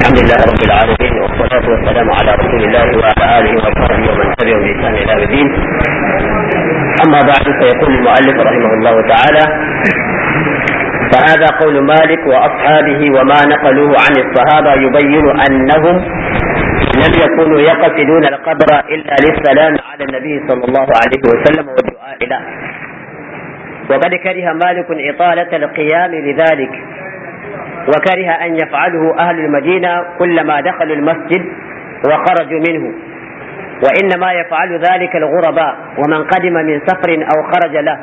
الحمد لله رب العالمين والصلاة والسلام على رسول الله وعلى آله وصحبه ومن تبعه بإحسان إلى الدين. أما بعد فيقول المؤلف رحمه الله تعالى: فهذا قول مالك وأصحابه وما نقلوه عن الصحابة يبين أنهم لم يكونوا يقصدون القبر إلا للسلام على النبي صلى الله عليه وسلم والدعاء له. وقد كره مالك إطالة القيام لذلك وكره أن يفعله أهل المدينة كلما دخلوا المسجد وخرجوا منه وإنما يفعل ذلك الغرباء ومن قدم من سفر أو خرج له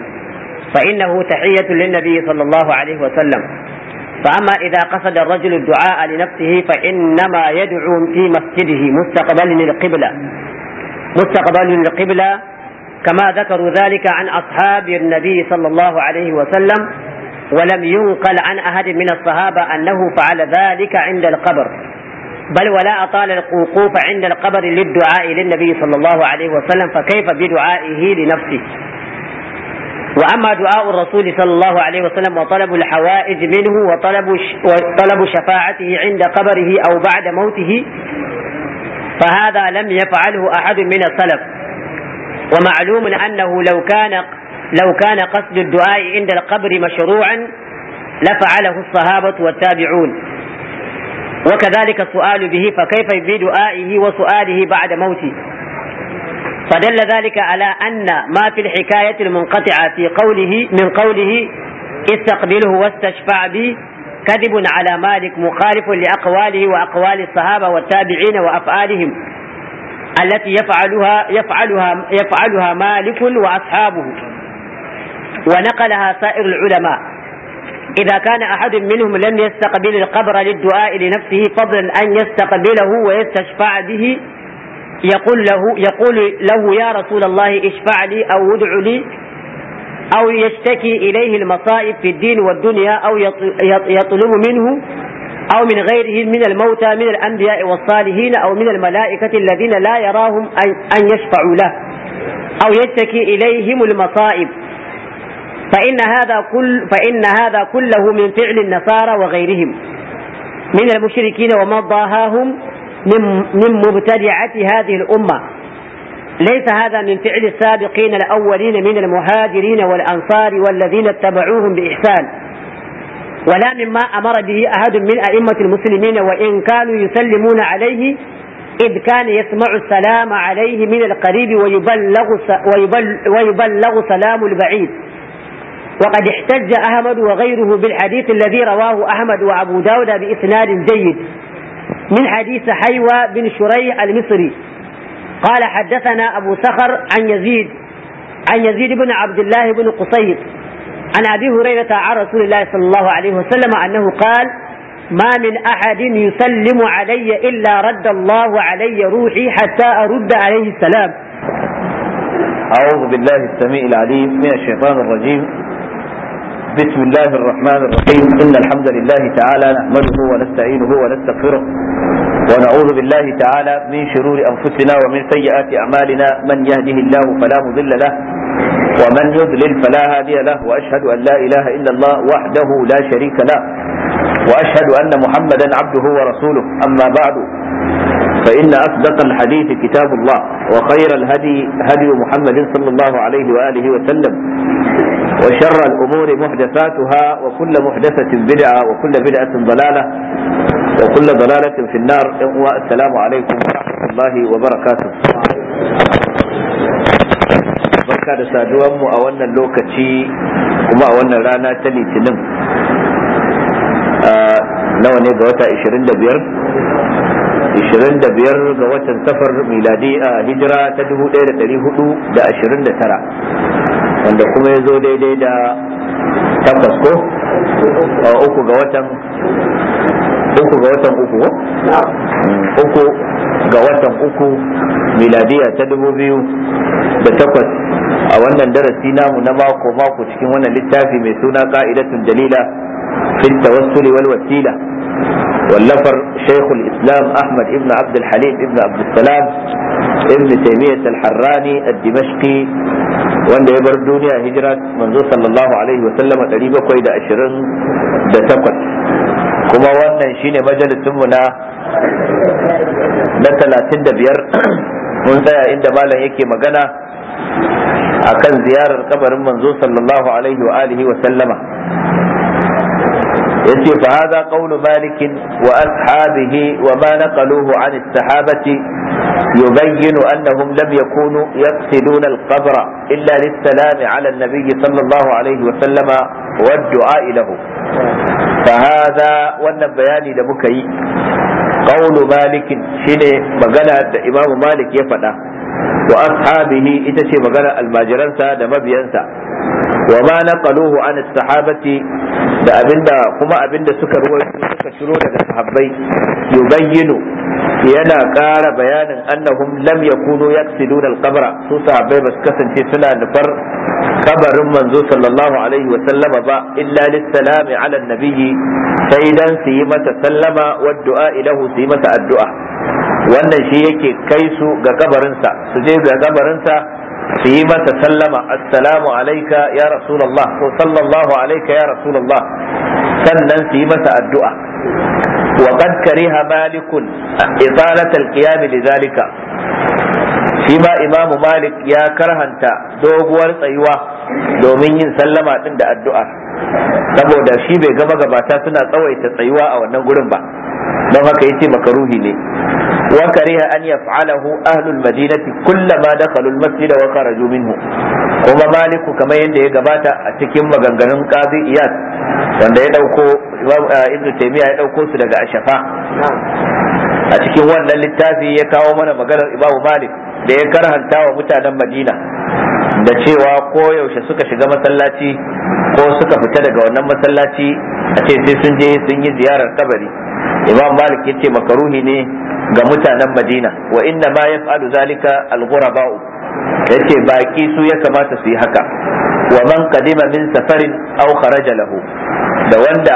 فإنه تحية للنبي صلى الله عليه وسلم فأما إذا قصد الرجل الدعاء لنفسه فإنما يدعو في مسجده مستقبل القبلة مستقبل القبلة كما ذكروا ذلك عن أصحاب النبي صلى الله عليه وسلم ولم ينقل عن أحد من الصحابة أنه فعل ذلك عند القبر بل ولا أطال الوقوف عند القبر للدعاء للنبي صلى الله عليه وسلم فكيف بدعائه لنفسه وأما دعاء الرسول صلى الله عليه وسلم وطلب الحوائج منه وطلب وطلب شفاعته عند قبره أو بعد موته فهذا لم يفعله أحد من السلف ومعلوم أنه لو كان لو كان قصد الدعاء عند القبر مشروعا لفعله الصحابة والتابعون وكذلك السؤال به فكيف بدعائه وسؤاله بعد موته فدل ذلك على أن ما في الحكاية المنقطعة في قوله من قوله استقبله واستشفع به كذب على مالك مخالف لأقواله وأقوال الصحابة والتابعين وأفعالهم التي يفعلها يفعلها يفعلها مالك وأصحابه ونقلها سائر العلماء إذا كان أحد منهم لم يستقبل القبر للدعاء لنفسه فضلا أن يستقبله ويستشفع به يقول له يقول له يا رسول الله اشفع لي أو ادع لي أو يشتكي إليه المصائب في الدين والدنيا أو يطلب منه أو من غيره من الموتى من الأنبياء والصالحين أو من الملائكة الذين لا يراهم أن يشفعوا له أو يشتكي إليهم المصائب فإن هذا كل فإن هذا كله من فعل النصارى وغيرهم من المشركين ومن ضاهاهم من من مبتدعة هذه الأمة ليس هذا من فعل السابقين الأولين من المهاجرين والأنصار والذين اتبعوهم بإحسان ولا مما أمر به أحد من أئمة المسلمين وإن كانوا يسلمون عليه إذ كان يسمع السلام عليه من القريب ويبلغ ويبلغ سلام البعيد وقد احتج أحمد وغيره بالحديث الذي رواه أحمد وأبو داود بإسناد جيد من حديث حيوى بن شريح المصري قال حدثنا أبو سخر عن يزيد عن يزيد بن عبد الله بن قصيد عن أبي هريرة عن رسول الله صلى الله عليه وسلم أنه قال ما من أحد يسلم علي إلا رد الله علي روحي حتى أرد عليه السلام أعوذ بالله السميع العليم من الشيطان الرجيم بسم الله الرحمن الرحيم إن الحمد لله تعالى نحمده ونستعينه ونستغفره ونعوذ بالله تعالى من شرور أنفسنا ومن سيئات أعمالنا من يهده الله فلا مضل له ومن يضلل فلا هادي له وأشهد أن لا إله إلا الله وحده لا شريك له وأشهد أن محمدا عبده ورسوله أما بعد فإن أصدق الحديث كتاب الله وخير الهدي هدي محمد صلى الله عليه وآله وسلم وشر الأمور محدثاتها وكل محدثة بدعة وكل بدعة ضلالة وكل ضلالة في النار والسلام عليكم ورحمة الله وبركاته barka da saduwanmu a wannan lokaci kuma a wannan rana ta litinin nawa ne ga wata 25 25 ga watan safar miladi a hijira ta 1429 wanda kuma ya zo daidai da takwas ko uku ga watan uku ga watan uku uku ga watan uku miladiya ta dubu biyu da takwas a wannan darasi namu na mako mako cikin wannan littafi mai suna ka'idatun dalila fil tawassuli wal wasila واللفر شيخ الإسلام أحمد ابن عبد الحليم ابن عبد السلام ابن تيمية الحراني الدمشقي wanda ya bar duniya hijira manzo sallallahu alaihi wasallam ɗari bakwai da ashirin da takwas a kuma wannan shine majalisinmu na na talatin da biyar mun tsaya inda malam yake magana akan ziyarar kabarin manzo sallallahu alaihi wa alihi wa sallama yace fa hada qawlu malik wa ashabihi wa ma naqaluhu an as-sahabati يبين أنهم لم يكونوا يقصدون القبر إلا للسلام على النبي صلى الله عليه وسلم والدعاء له فهذا wannan bayani da muka yi قول مالك shine magana da Imam Malik ya faɗa wa ashabihi ita ce magana almajiransa da mabiyansa wa ma naqaluhu an sahabati da abinda kuma abinda suka ruwaito suka ciro daga sahabbai yubayyinu yana ƙara bayanin annahum lam yakunu yaqsiduna al-qabra su sahabbai ba su kasance suna nufar kabarin manzo sallallahu alaihi wa sallama ba illa lissalami ala nabiyyi sai dan su yi masa sallama wa du'a ilahu su yi masa addu'a wannan shi yake kai su ga kabarinsa su je ga kabarinsa su yi masa sallama assalamu alaika ya rasulullah ko sallallahu alaika ya rasulullah sannan su yi masa addu'a وقد كره مالك إطالة القيام لذلك فيما إمام مالك يا كرهنت دوغوار tsayuwa domin yin sallama din da addu'a saboda shi bai gama gabata suna tsawaita tsayuwa a wannan gurin ba don haka yace makaruhi ne wa kariha an yaf'alahu ahlul madinati kullama dakhalu al-masjid wa kharaju minhu kuma maliku kamar yadda ya gabata a cikin maganganun qazi iyad wanda ya dauko ibn taymiya ya dauko su daga ashafa a cikin wannan littafi ya kawo mana maganar imamu malik da ya karhanta wa mutanen madina da cewa ko yaushe suka shiga masallaci ko suka fita daga wannan masallaci a ce sai sun je sun yi ziyarar kabari imam malik ya ce makaruhi ne ga mutanen madina wa inna ma yaf'alu zalika al-ghuraba'u yace baki su ya kamata su yi haka wa man qadima min safarin aw kharaja lahu da wanda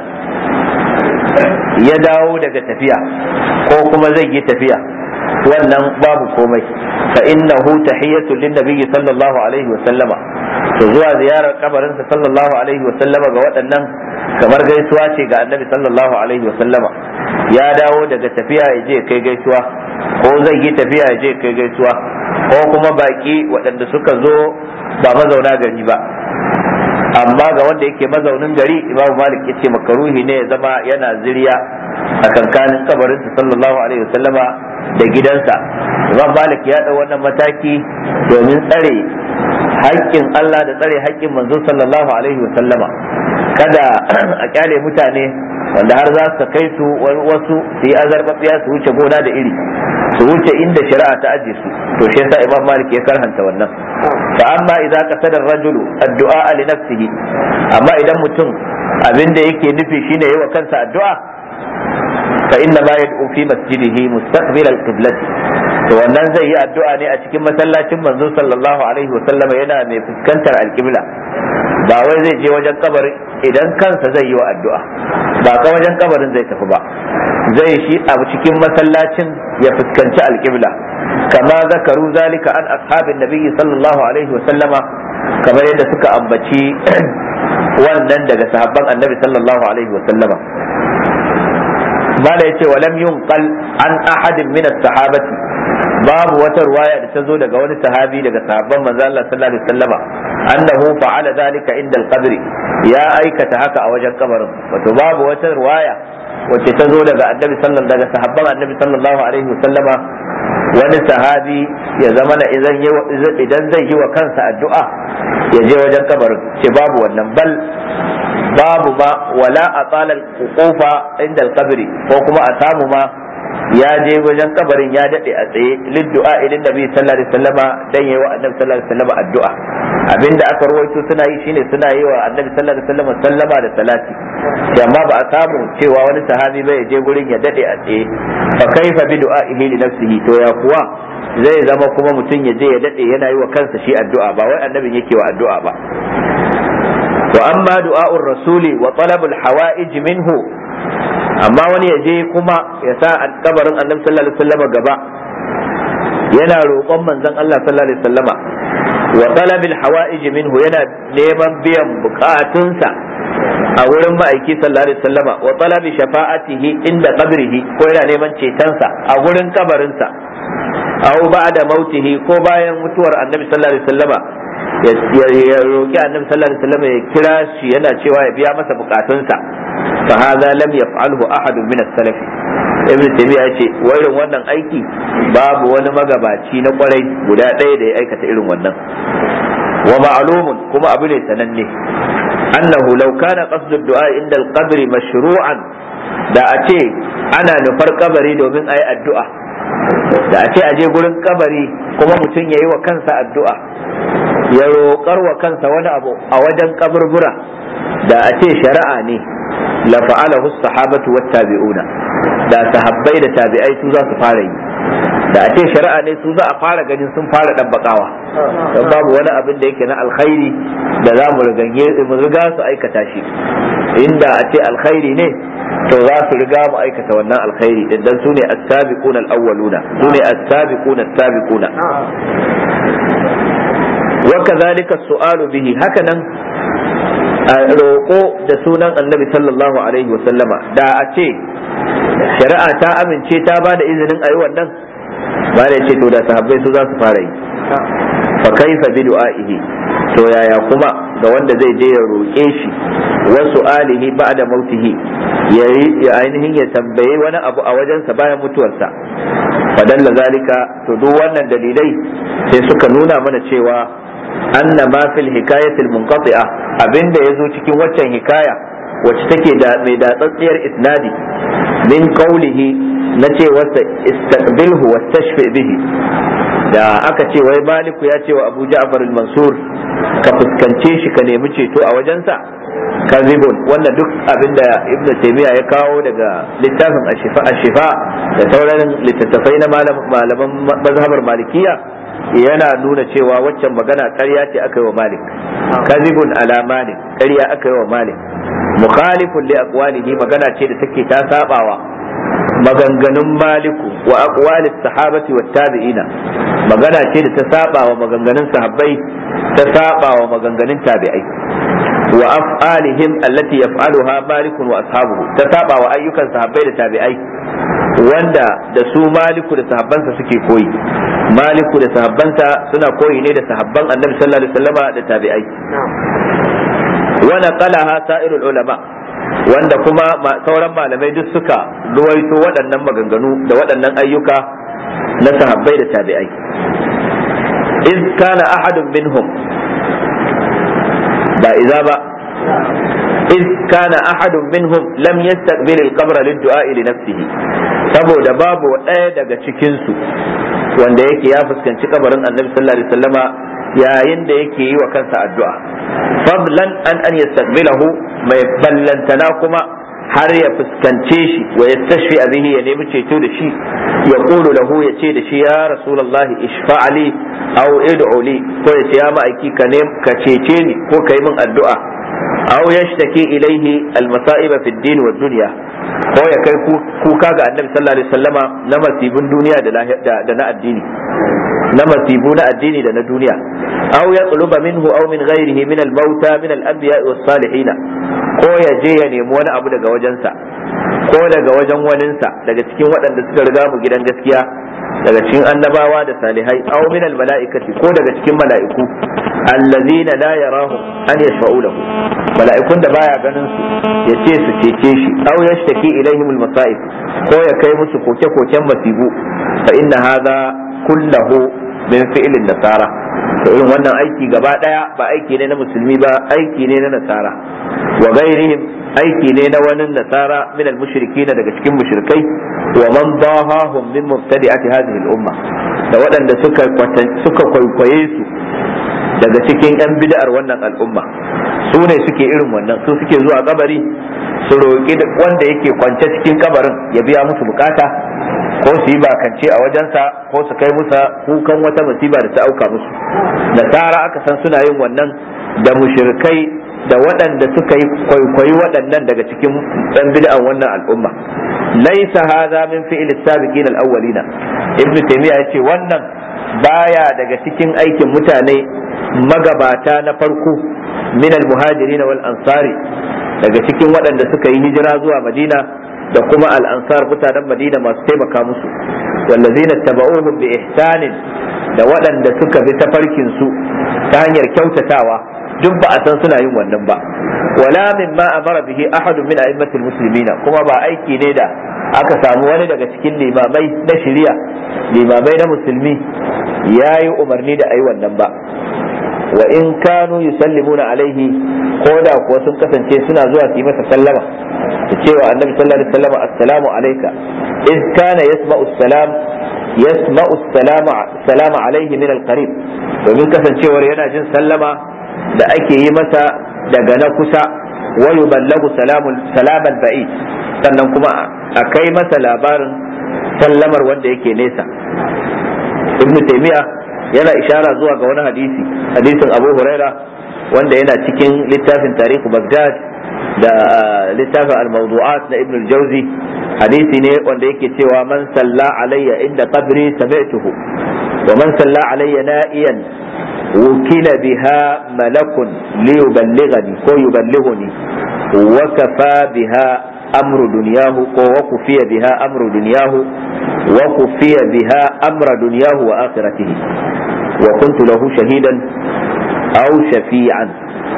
ya dawo daga tafiya ko kuma zai yi tafiya wannan babu komai fa innahu tahiyatu lin nabiyyi sallallahu alaihi wa sallama to zuwa ziyarar kabarin sa sallallahu alaihi wa sallama ga waɗannan kamar gaisuwa ce ga annabi sallallahu alaihi wa sallama ya dawo daga tafiya ya je kai gaisuwa ko zai yi tafiya ya je kai gaisuwa ko kuma baki waɗanda suka zo ba mazauna gari ba amma ga wanda yake mazaunin gari imamu malik yace makaruhi ne ya zama yana ziriya a kankanin kabarinsa sallallahu alaihi wasallama da gidansa imam malik ya ɗau wannan mataki domin tsare haƙƙin Allah da tsare haƙƙin manzo sallallahu alaihi wasallama kada a kyale mutane wanda har za su kai su wasu su yi azarbabiya su wuce gona da iri su wuce inda shari'a ta aje su to shi yasa imam malik ya karhanta wannan fa amma idza qasada ar-rajulu addu'a li nafsihi amma idan mutum abin da yake nufi shine yayi wa kansa addu'a fa inna ma yad'u fi masjidihi mustaqbil al-qiblati to wannan zai yi addu'a ne a cikin masallacin manzo sallallahu alaihi wa sallama yana mai fuskantar al-qibla ba wai zai je wajen kabarin idan kansa zai yi wa addu'a ba ka wajen kabarin zai tafi ba zai shi a cikin masallacin ya fuskanci alƙibla kama zakaru zalika an ashabin nabiyyi sallallahu alaihi wa sallama kamar yadda suka ambaci wannan daga sahabban annabi sallallahu alaihi wa sallama mala yace wa lam yunqal an ahadin min as-sahabati babu wata ruwaya da ta zo daga wani sahabi daga sahabban manzo Allah sallallahu alaihi wasallama annahu fa'ala zalika inda al-qabr ya aikata haka a wajen kabarin wato babu wata ruwaya wacce ta zo daga annabi sallallahu daga sahabban annabi sallallahu alaihi wasallama wani sahabi ya zama na idan zai yi wa kansa addu'a ya je wajen kabarin ce babu wannan bal babu ma wala a tsalal kofa inda alkabiri ko kuma a samu ma ya je wajen kabarin ya dade a tsaye liddu'a idan nabi sallallahu alaihi wasallama dan yayi wa annabi sallallahu alaihi wasallama addu'a abinda aka rawaito suna yi shine suna yi wa annabi sallallahu alaihi wasallama sallama da salati amma ba a samu cewa wani sahabi bai je gurin ya dade a tsaye fa kaifa bi du'a'ihi li nafsihi to ya kuwa zai zama kuma mutum ya je ya dade yana yi wa kansa shi addu'a ba wai annabin yake wa addu'a ba wa amma du'a'ur rasuli wa talabul hawa'ij minhu amma wani ya je kuma ya sa kabarin annabi sallallahu alaihi wasallam gaba yana roƙon manzon Allah sallallahu alaihi wasallama wa talabil hawa'ij minhu yana neman biyan bukatunsa a wurin ma'aiki sallallahu alaihi wasallama wa talabi shafa'atihi inda qabrihi ko yana neman cetonsa a wurin kabarinsa aw ba'da mautihi ko bayan mutuwar annabi sallallahu alaihi wasallama ya roki annabi sallallahu alaihi wasallama ya kira shi yana cewa ya biya masa bukatunsa fa hadha lam yaf'alhu ahadun min as-salaf ibn taymiya yace irin wannan aiki babu wani magabaci na kwarai guda ɗaya da ya aikata irin wannan wa ma'lumun kuma abu ne sananne annahu law kana qasdu ad-du'a inda al-qabr mashru'an da a ce ana nufar kabari domin ayi addu'a da a ce aje gurin kabari kuma mutum yayi wa kansa addu'a ya roƙar wa kansa wani abu a wajen kaburbura da a ce shari'a ne la fa'alahu sahabatu wat tabi'una da sahabbai da tabi'ai su za su fara yi da a ce shari'a ne su za a fara ganin sun fara ɗabbaƙawa don babu wani abin da yake na alkhairi da za mu riga su aikata shi inda a ce alkhairi ne to za su riga mu aikata wannan alkhairi din dan su ne as-sabiqun al-awwaluna su ne as-sabiqun as-sabiquna wa kadhalika as-su'alu bihi hakanan roƙo da sunan annabi sallallahu alaihi wa sallama da a ce shari'a ta amince ta ba da izinin ayi wannan ba da ce to da sahabbai su za su fara yi fa kaifa bi du'aihi to yaya kuma ga wanda zai je ya roƙe shi wa su'alihi ba'da mautihi ya ainihin ya tambaye wani abu a wajensa bayan mutuwarsa fadalla zalika to duk wannan dalilai sai suka nuna mana cewa anna ma fil hikayatil munqati'a abinda yazo cikin waccan hikaya wacce take da mai datsatsiyar isnadi min qawlihi na ce wasa istaqbilhu wastashfi bihi da aka ce wai maliku ya ce wa abu ja'far al-mansur ka fuskance shi ka nemi ceto a wajensa kazibun wannan duk abinda ibnu taymiya ya kawo daga littafin ashifa ashifa da sauran littattafai na malaman mazhabar malikiya yana nuna cewa waccan magana ƙarya ce aka yi wa malik kazibun ala malik ƙarya aka yi wa malik mukhalifun li aqwalihi magana ce da take ta sabawa maganganun maliku wa aqwalis sahabati wat tabi'ina magana ce da ta saba wa maganganun sahabbai ta saba wa maganganun tabi'ai wa af'alihim allati yaf'aluha malikun wa ashabuhu ta saba wa ayyukan sahabbai da tabi'ai wanda da su maliku da sahabbansa suke koyi maliku da sahabbansa suna koyi ne da sahabban annabi sallallahu alaihi wasallama da tabi'ai wa naqalaha sa'irul ulama wanda kuma sauran malamai duk suka ruwaito waɗannan maganganu da waɗannan ayyuka na sahabbai da tabi'ai iz kana ahadun minhum ba iza ba iz kana ahadun minhum lam yastaqbil al-qabr lid-du'a li nafsihi saboda babu ɗaya daga cikin su wanda yake ya fuskanci kabarin annabi sallallahu alaihi wasallama yayin da yake yi wa kansa addu'a fadlan an an yastaqbilahu mai ballantana kuma har ya fuskance shi wa yastashfi bihi ya nemi ceto da shi ya qulu lahu ya ce da shi ya rasulullahi ishfa'ali aw id'u li ko ya ce ya ma'aiki ka ne ka cece ni ko ka yi min addu'a aw yashtaki ilaihi almasa'iba fi ad-din wa dunya ko ya kai kuka ga annabi sallallahu alaihi wasallama na masibin duniya da na addini na masibu na addini da na duniya aw ya tsuluba minhu aw min ghairihi min al-mauta min al-anbiya was salihin ko ya je ya nemi wani abu daga wajensa ko daga wajen waninsa daga cikin waɗanda suka riga mu gidan gaskiya daga cikin annabawa da salihai aw min al-mala'ikati ko daga cikin mala'iku allazina la yarahu an yashfa'u lahu mala'ikun da baya ganin su ya ce su cece shi aw yashtaki ilaihim al-masa'ib ko ya kai musu koke-koken masibu fa inna hadha kullahu min fi'lin nasara to irin wannan aiki gaba daya ba aiki ne na musulmi ba aiki ne na nasara wa gairihim aiki ne na wani nasara min al-mushrikin daga cikin mushrikai wa man dahahum min mubtadi'ati hadhihi al-umma da waɗanda suka suka kwaikwaye su daga cikin yan bid'ar wannan al'umma su ne suke irin wannan su suke zuwa kabari su roƙi wanda yake kwance cikin kabarin ya biya musu bukata ko su yi bakance a wajensa ko su kai musa kukan wata musiba da ta auka musu nasara aka san suna yin wannan da mushrikai da waɗanda suka yi kwaikwayi waɗannan daga cikin ɗan bid'an wannan al'umma laisa hadha min fi'l as-sabiqin al-awwalina ibn taymiya yace wannan baya daga cikin aikin mutane magabata na farko min al-muhajirin wal ansari daga cikin waɗanda suka yi hijira zuwa madina da kuma al'ansar mutanen madina masu taimaka musu wallazina taba'uhum bi ihsanin da waɗanda suka bi tafarkin su ta hanyar kyautatawa duk ba a san suna yin wannan ba wala min ma amara bihi ahadun min a'immatil muslimina kuma ba aiki ne da aka samu wani daga cikin limamai na shari'a limamai na musulmi yayi umarni da ayi wannan ba wa in kanu yusallimuna alaihi ko da kuwa sun kasance suna zuwa su yi masa sallama da cewa annabi sallallahu alaihi wasallam assalamu alayka iz kana yasma'u salam yasma'u salama salama alaihi min alqarib domin kasancewar yana jin sallama da ake yi masa daga na kusa wa yuballagu salamul salamal ba'id sannan kuma a kai masa labarin sallamar wanda yake nesa ibn taymiya yana ishara zuwa ga wani hadisi hadisin abu huraira wanda yana cikin littafin tarihu bagdad da littafin al-mawdu'at na ibn al-jawzi hadisi ne wanda yake cewa man salla alayya inda qabri sami'tuhu wa man salla alayya na'iyan wukila biha malakun liyuballighani ko yuballighuni wa kafa biha amru dunyahu ko wa kufiya biha amru dunyahu wa kufiya biha amra dunyahu wa akhiratihi wa kuntu lahu shahidan aw shafi'an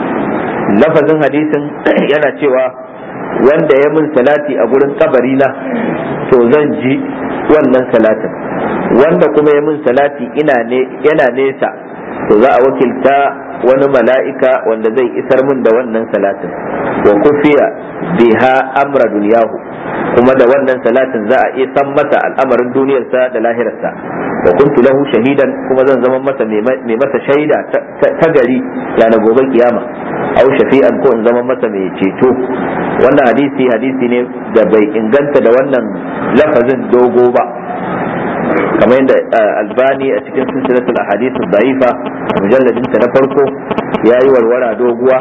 lafazin hadisin yana cewa wanda ya mun salati a gurin kabarina to zan ji wannan salatin wanda kuma ya mun salati ina ne yana nesa to za a wakilta wani mala'ika wanda zai isar min da wannan salatin wa kufiya biha amra duniyahu kuma da wannan salatin za a iya san masa al'amarin duniyarsa da lahirarsa wa kuntu lahu shahidan kuma zan zama masa mai masa shaida ta gari na gobe kiyama au shafi'an ko in zama masa mai ceto wannan hadisi hadisi ne da bai inganta da wannan lafazin dogo ba kamar yadda albani a cikin silsilatul ahadith da'ifa mujalladin ta na farko yayi warwara doguwa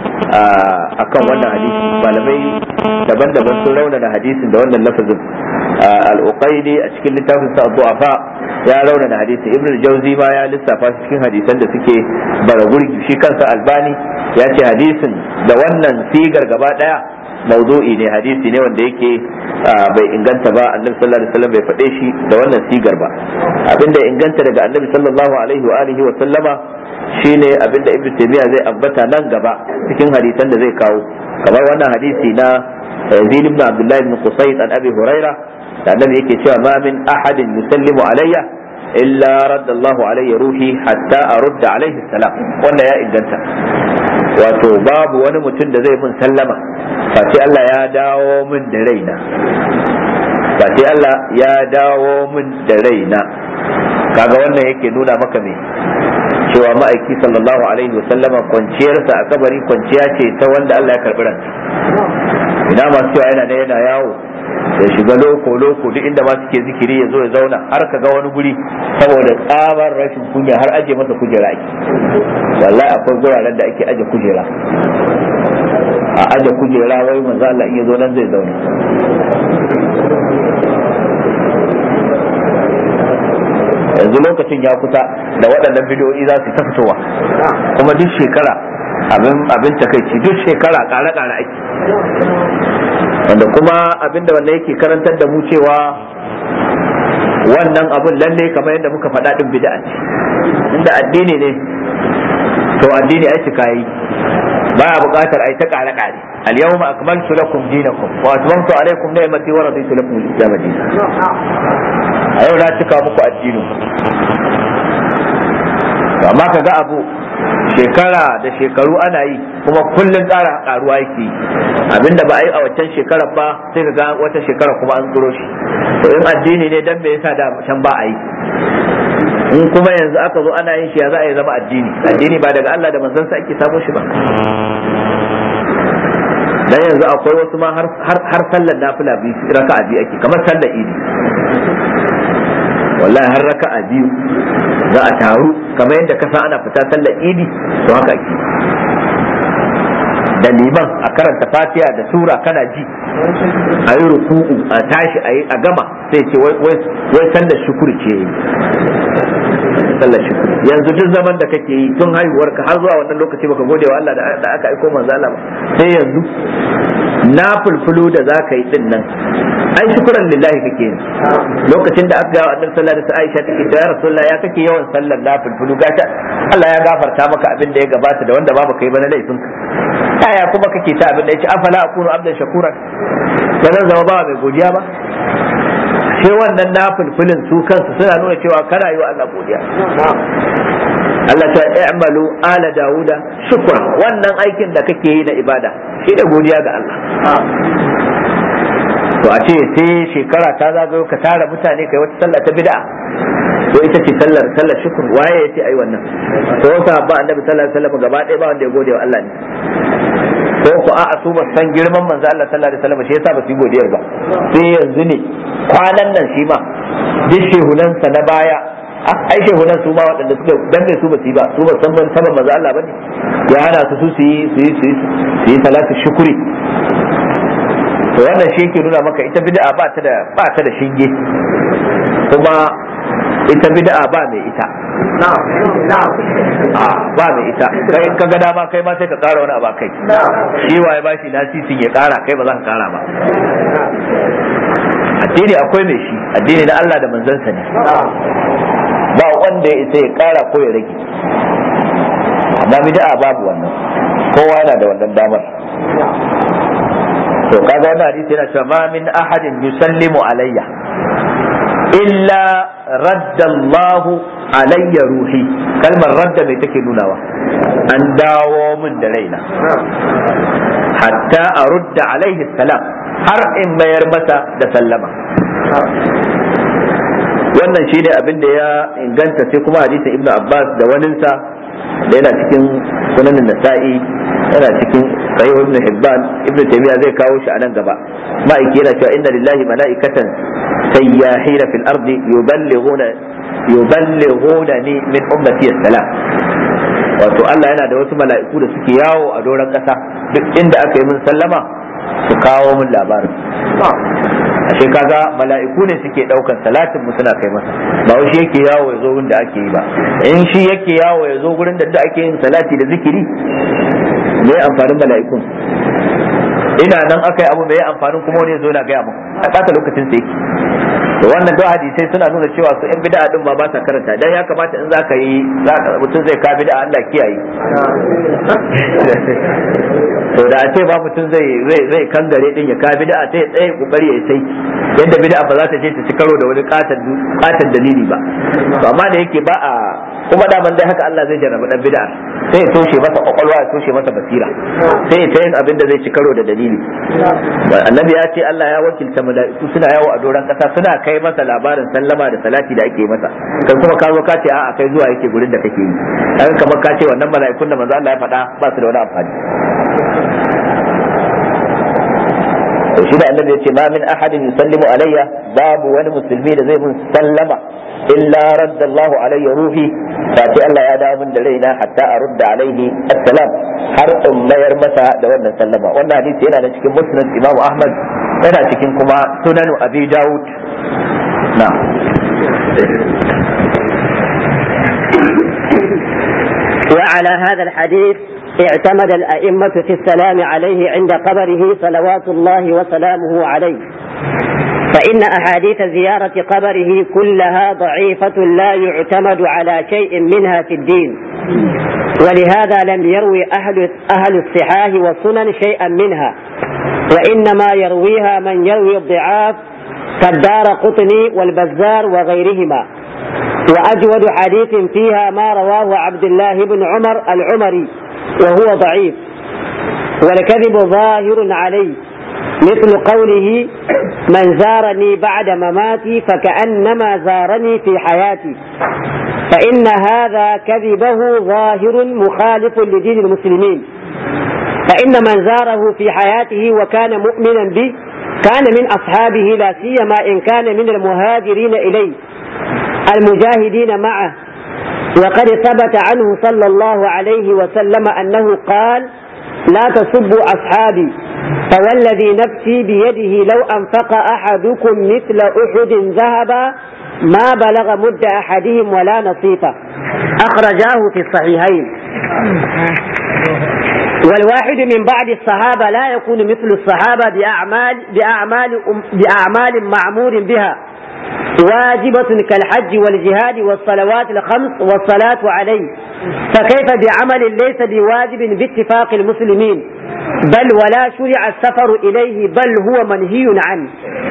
akan wannan hadisi malamai daban-daban sun raunana hadisin da wannan lafazin al-uqaidi a cikin littafin sa du'afa ya raunana hadisi ibn al-jawzi ma ya lissafa cikin hadisan da suke bara gurgi shi kansa albani ya ce hadisin da wannan sigar gaba daya mawdu'i ne hadisi ne wanda yake bai inganta ba annabi sallallahu alaihi wasallam bai faɗe shi da wannan sigar ba abinda inganta daga annabi sallallahu alaihi wa alihi wa sallama shine abinda ibnu taymiya zai ambata nan gaba cikin hadisan da zai kawo kamar wannan hadisi na Zaid ibn Abdullah ibn Qusayd an Abi Huraira da annabi yake cewa ma min ahadin yusallimu alayya illa radda Allah alayya ruhi hatta arudda alayhi salam wanda ya inganta wato babu wani mutum da zai mun sallama face Allah ya dawo min da raina face Allah ya dawo min da raina kaga wannan yake nuna maka me cewa ma'aiki sallallahu alaihi wa sallama kwanciyarsa a kabari kwanciya ce ta wanda Allah ya karbi ranta ina masu cewa yana da yana yawo ya shiga loko loko duk inda ma suke zikiri ya zo ya zauna har ka ga wani guri saboda tsabar rashin kunya har aje masa kujera ake wallahi akwai guraren da ake aje kujera a aje kujera wai manzo Allah in ya zo nan zai zauna yanzu lokacin ya kusa da waɗannan bidiyoyi za su ta fitowa kuma duk shekara abin abin takaici duk shekara ƙare-ƙare ake wanda kuma abinda wanda yake karantar da mu cewa wannan abun lalle kamar yadda muka faɗa ɗin bid'a ce inda addini ne to addini ai cika yi baya buƙatar ai ta ƙare ƙare al-yawma akmaltu lakum dinakum wa atmamtu alaykum ni'mati wa raditu lakum al-islam dinan a yau na cika muku addinin amma kaga abu shekara da shekaru ana yi kuma kullum ƙara ƙaruwa yake abinda ba a yi a waccan shekarar ba sai ka ga wata shekara kuma an tsoro shi to in addini ne dan me yasa da can ba a yi in kuma yanzu aka zo ana yin shi ya za a yi zama addini addini ba daga Allah da manzansa ake samo shi ba dan yanzu akwai wasu ma har har sallar nafila biyu raka'a biyu ake kamar sallar idi wallahi har raka'a biyu za a taru kamar yadda kasa ana fita sallar idi to haka ake da liman a karanta fatiha da sura kana ji a yi ruku'u a tashi a yi a gama sai ce wai sallar shukuri ce yi sallar shukuri yanzu duk zaman da kake yi tun haihuwar ka har zuwa wannan lokaci baka gode wa Allah da aka aiko manzo Allah sai yanzu na fulfulu da za ka yi din nan ai shukuran lillahi kake yi lokacin da aka gawa annabi sallallahu alaihi wasallam Aisha take ta ya rasulullah ya kake yawan sallar na fulfulu gata Allah ya gafarta maka abin da ya gabata da wanda babu kai ba na laifin ka yaya kuma kake ta abin da yace afala akunu abdan shakuran ba zan zama ba mai godiya ba sai wannan na fulfulin su kansu suna nuna cewa kana yi wa Allah godiya Allah ta i'malu ala Dawuda shukra wannan aikin da kake yi na ibada shi da godiya ga Allah to a ce sai shekara ta zagayo ka tara mutane kai wata sallah ta bid'a to ita ce sallar sallar shukr waye yace ai wannan to wata ba annabi sallallahu alaihi wasallam gaba ɗaya ba wanda ya gode wa Allah ne ko ku a'a su ba san girman manzo Allah sallallahu alaihi wasallam shi yasa ba su yi godiyar ba sai yanzu ne kwanan nan shi ma duk shehunansa na baya ai shehunan su ma waɗanda suka dan su ba su yi ba su ba san saban manzo Allah bane ya hana su su yi su yi su yi salatu shukuri to wannan shi yake nuna maka ita bid'a ba ta da ba ta da shinge kuma ita bid'a ba mai ita ba mai ita kai ka ga dama kai ma sai ka kara wani abu kai shi waye ba shi lasisin ya kara kai ba za ka kara ba addini akwai mai shi addini na Allah da manzansa ne ba wanda ya isa ya kara ko ya rage amma bid'a babu wannan kowa yana da wannan damar to kaga wannan hadisi yana cewa ma min ahadin yusallimu alayya illa radda Allah alayya ruhi kalmar radda mai take nunawa an dawo min da raina hatta a rudda alaihi salam har in mayar masa da sallama wannan shi ne abin da ya inganta sai kuma hadisin ibnu abbas da waninsa da yana cikin sunanin nasa'i yana cikin sahih ibn hibban ibn taymiya zai kawo shi a nan gaba ma'aiki yana cewa inna lillahi mala'ikatan sayyahina fil ardi yuballighuna yuballighuna ni min ummati salam wato Allah yana da wasu mala'iku da suke yawo a doron kasa duk inda aka yi min sallama su kawo min labarin ashe kaga mala'iku ne suke daukan salatin mu suna kai masa ba wai shi yake yawo ya zo gurin da ake yi ba in shi yake yawo ya zo gurin da ake yin salati da zikiri me amfanin mala'ikun ina nan aka yi abu mai amfanin kuma wani ya zo yana gaya mu a ɓata lokacin sa yake to wannan duk hadisai suna nuna cewa su yan bid'a din ma ba sa karanta dan ya kamata in zaka yi mutum zai ka bid'a Allah kiyaye to da a ce ba mutum zai zai zai kangare din ya ka bid'a sai tsaye kokari ya sai yadda bid'a ba za ta je ta ci karo da wani katan dalili ba to amma da yake ba a kuma daman dai haka Allah zai jarraba dan bid'a sai ya toshe masa kwakwalwa ya toshe masa basira sai ya ta yin abin da zai ci karo da dalili annabi ya ce Allah ya wakilta mala'iku suna yawo a doron kasa suna kai masa labarin sallama da salati da ake masa kan kuma ka zo ka ce a'a kai zuwa yake gurin da kake yi kan kamar ka ce wannan mala'ikun da manzo Allah ya faɗa ba su da wani amfani to shi da annabi ya ce ma min ahadin yusallimu alayya babu wani musulmi da zai mun sallama illa radda Allahu alayya ruhi fa ce Allah ya dawo min da raina hatta a rudda alaihi assalam har in mayar masa da wannan sallama wannan hadisi yana da cikin musnad Imam Ahmad yana cikin kuma sunanu Abi Dawud na وعلى هذا الحديث اعتمد الأئمة في السلام عليه عند قبره صلوات الله وسلامه عليه فإن أحاديث زيارة قبره كلها ضعيفة لا يعتمد على شيء منها في الدين ولهذا لم يروي أهل, أهل الصحاح والسنن شيئا منها وإنما يرويها من يروي الضعاف كالدار قطني والبزار وغيرهما وأجود حديث فيها ما رواه عبد الله بن عمر العمري وهو ضعيف والكذب ظاهر عليه مثل قوله من زارني بعد مماتي فكأنما زارني في حياتي فإن هذا كذبه ظاهر مخالف لدين المسلمين فإن من زاره في حياته وكان مؤمنا به كان من أصحابه لا سيما إن كان من المهاجرين إليه المجاهدين معه وقد ثبت عنه صلى الله عليه وسلم أنه قال لا تسبوا أصحابي فوالذي نفسي بيده لو أنفق أحدكم مثل أحد ذهبا ما بلغ مد أحدهم ولا نصيفه أخرجاه في الصحيحين والواحد من بعد الصحابة لا يكون مثل الصحابة بأعمال بأعمال بأعمال معمور بها واجبة كالحج والجهاد والصلوات الخمس والصلاة عليه فكيف بعمل ليس بواجب باتفاق المسلمين بل ولا شرع السفر إليه بل هو منهي عنه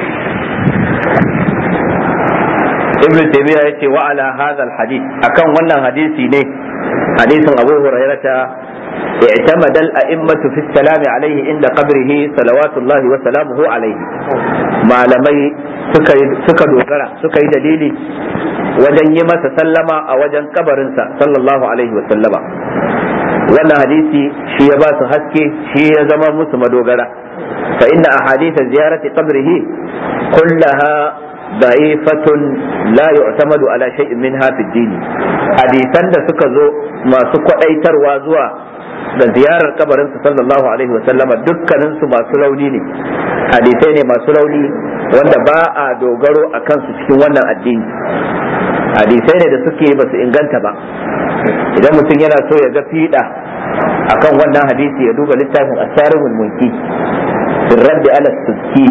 ibn taymiya yace wa ala hadha alhadith akan wannan hadisi ne hadisin abu hurairata اعتمد الأئمة في السلام عليه عند قبره صلوات الله وسلامه عليه malamai suka dogara suka yi dalili wajen yi masa sallama a wajen kabarinsa sallallahu alaihi wa sallama wannan hadisi shi ya ba su haske shi ya zama musu madogara fa inna ahadith ziyarati qabrihi kullaha da'ifatun la yu'tamadu ala shay'in minha fi dini hadisan da suka zo masu kwadaitarwa zuwa da ziyarar kabarinsa sallallahu alaihi wa sallama dukkanin su masu rauni ne hadisai ne masu rauni wanda ba a dogaro a kansu cikin wannan addini hadisai ne da suke ba su inganta ba idan mutum yana so ya ga fiɗa akan wannan hadisi ya duba littafin asarihul mulki sirran da ala suki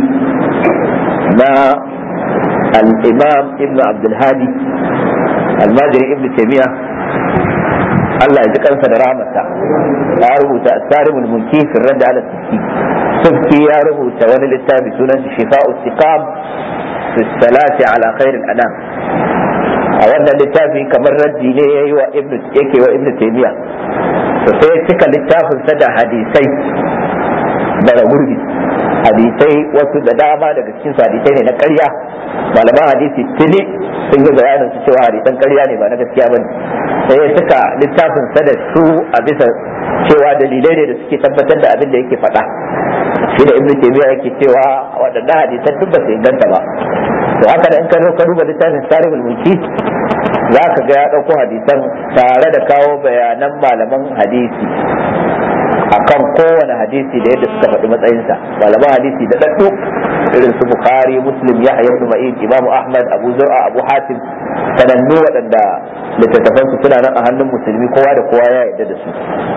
na al-imam ibn abdul hadi almajiri ibn taymiya Allah ya ji kansa da rahmata ya rubuta asarihul mulki sirran da ala suki suki ya rubuta wani littafi sunan shifa'u istiqam fi salati ala khairil anam a wannan littafi kamar raddi ne yayi wa ibnu yake wa ibnu taymiya to sai cika littafin sa da hadisai daga gurbi hadisai wasu da dama daga cikin su hadisai ne na ƙarya malaman hadisi tuni sun yi bayanin su cewa hadisan ƙarya ne ba na gaskiya bane sai ya cika littafin sa da su a bisa cewa dalilai ne da suke tabbatar da abin da yake faɗa shi da ibnu taymiya yake cewa waɗannan hadisan duk ba su inganta ba to haka da in ka zo ka duba littafin tarihul mulki za ka ga ya ɗauko hadisan tare da kawo bayanan malaman hadisi akan kowane hadisi da yadda suka faɗi matsayinsa malaman hadisi da ɗaɗɗu irin su bukhari muslim yahya ibn ma'in imam ahmad abu zur'a abu hatim sanannu waɗanda littattafansu suna nan a hannun musulmi kowa da kowa ya yarda da su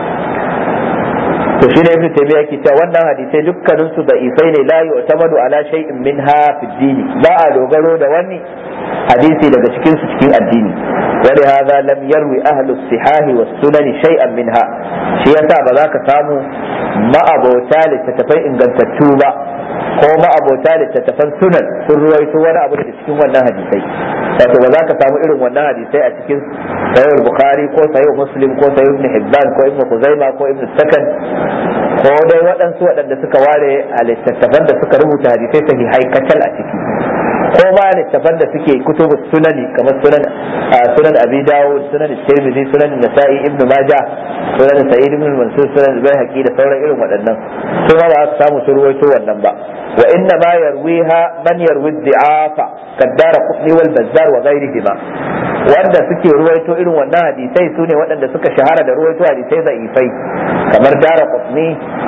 to shi ne ibn taymiya yake cewa wannan hadisai dukkanin su da ifai ne la yu'tamadu ala shay'in minha fi dini ba a dogaro da wani hadisi daga cikin su cikin addini wa li hadha lam yarwi ahlu sihah wa sunan shay'an minha shi yasa ba za ka samu ma'abota littattafai ingantattu ba ko ma'abota littattafan sunan sun ruwaito wani abu daga cikin wannan hadisai wato ba za ka samu irin wannan hadisai a cikin sahih bukhari ko sahih muslim ko sahih ibn hibban ko ibn kuzaima ko ibn sakan ko dai waɗansu waɗanda suka ware a littattafan da suka rubuta hadisai sahihai kacal a ciki ko ma littattafan da suke kutubu sunani kamar sunan sunan abi dawud sunan tirmidhi sunan nasa'i ibn majah sunan sa'id ibn mansur sunan bayhaqi da sauran irin waɗannan su ma ba su samu su ruwaito wannan ba wa inna ma yarwiha man yarwi dhi'afa kaddara qutni wal bazzar wa ghayrihima wanda suke ruwaito irin wannan hadisai su ne waɗanda suka shahara da ruwaito hadisai za'ifai kamar dara qutni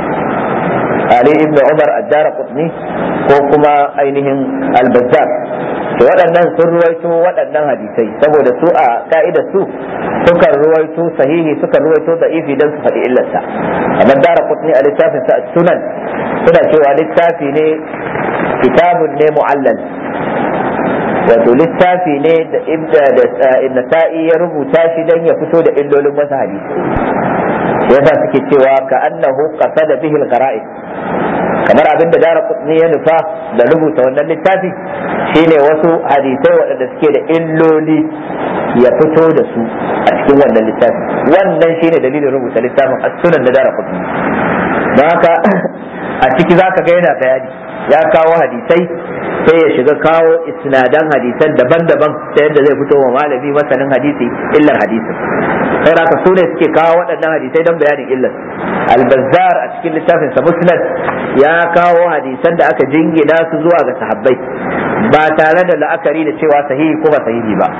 Ali ibn Umar ad-Dara Qutni ko kuma ainihin al-Bazzar to waɗannan sun ruwaito waɗannan hadisai saboda su a ka'ida su suka ruwaito sahihi suka ruwaito da'ifi dan su faɗi illarsa amma Dara Qutni a littafin sa sunan suna cewa littafi ne kitabun ne mu'allal wato littafi ne da ibda da sa'i ya rubuta shi dan ya fito da illolin masa hadisi yasa suke cewa ka annahu qasada bihi al-qara'id kamar abin da dara kutni ya nufa da rubuta wannan littafi shine wasu hadisai waɗanda suke da illoli ya fito da su a cikin wannan littafi wannan shine dalilin rubuta littafin as-sunan da dara kutni don haka a ciki zaka ga yana bayani ya kawo hadisai sai ya shiga kawo isnadan hadisan daban-daban ta yadda zai fito wa malami masanin hadisi illar hadisin sai raka su ne suke kawo waɗannan hadisai don bayanin illar albazar a cikin littafin sa musnad ya kawo hadisan da aka jingina su zuwa ga sahabbai ba tare da la'akari da cewa sahihi ko ba sahihi ba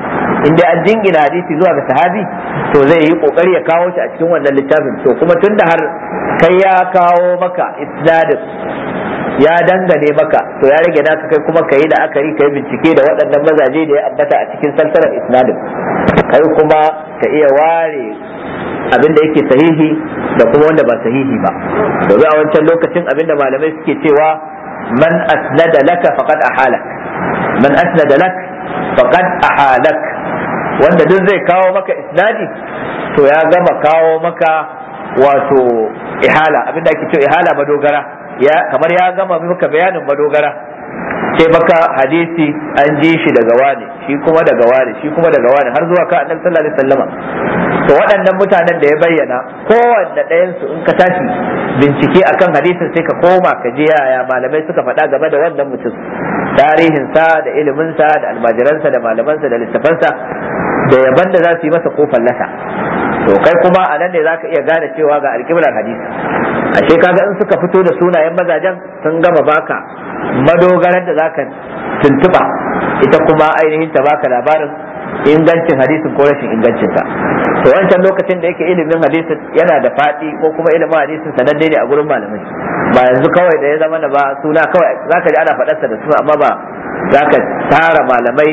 in dai an jingina hadisi zuwa ga sahabi to zai yi kokari ya kawo shi a cikin wannan littafin to kuma tunda har kai ya kawo maka isnadin ya dangane maka to ya rage naka kai kuma ka yi da akari ka yi bincike da waɗannan mazaje da ya ambata a cikin salsalar isnadin kai kuma ka iya ware abin da yake sahihi da kuma wanda ba sahihi ba domin a wancan lokacin abin da malamai suke cewa man asnada laka faqad ahalak man asnada lak faqad ahalak wanda duk zai kawo maka isnadi to ya gama kawo maka wato ihala abin da ake cewa ihala madogara ya kamar ya gama maka bayanin madogara sai baka hadisi an ji shi daga wani shi kuma daga wani shi kuma daga wani har zuwa ka annabi sallallahu alaihi wasallama to waɗannan mutanen da ya bayyana kowanne ɗayan su in ka tashi bincike akan hadisin sai ka koma ka je yaya malamai suka faɗa game da wannan mutum tarihin sa da ilimin sa da almajiransa da malamansa da littafansa da yaban da za su yi masa ko fallasa to kai kuma a nan ne zaka iya gane cewa ga alƙiblar hadisi ashe kaga in suka fito da sunayen mazajen sun gama baka madogarar da zaka tuntuba ita kuma ainihin ta baka labarin ingancin hadisin ko rashin ingancin sa to wancan lokacin da yake ilimin hadisin yana da faɗi ko kuma ilimin hadisin sananne ne a gurin malamai ba yanzu kawai da ya zama da ba suna kawai zaka ji ana faɗarsa da suna amma ba zaka tara malamai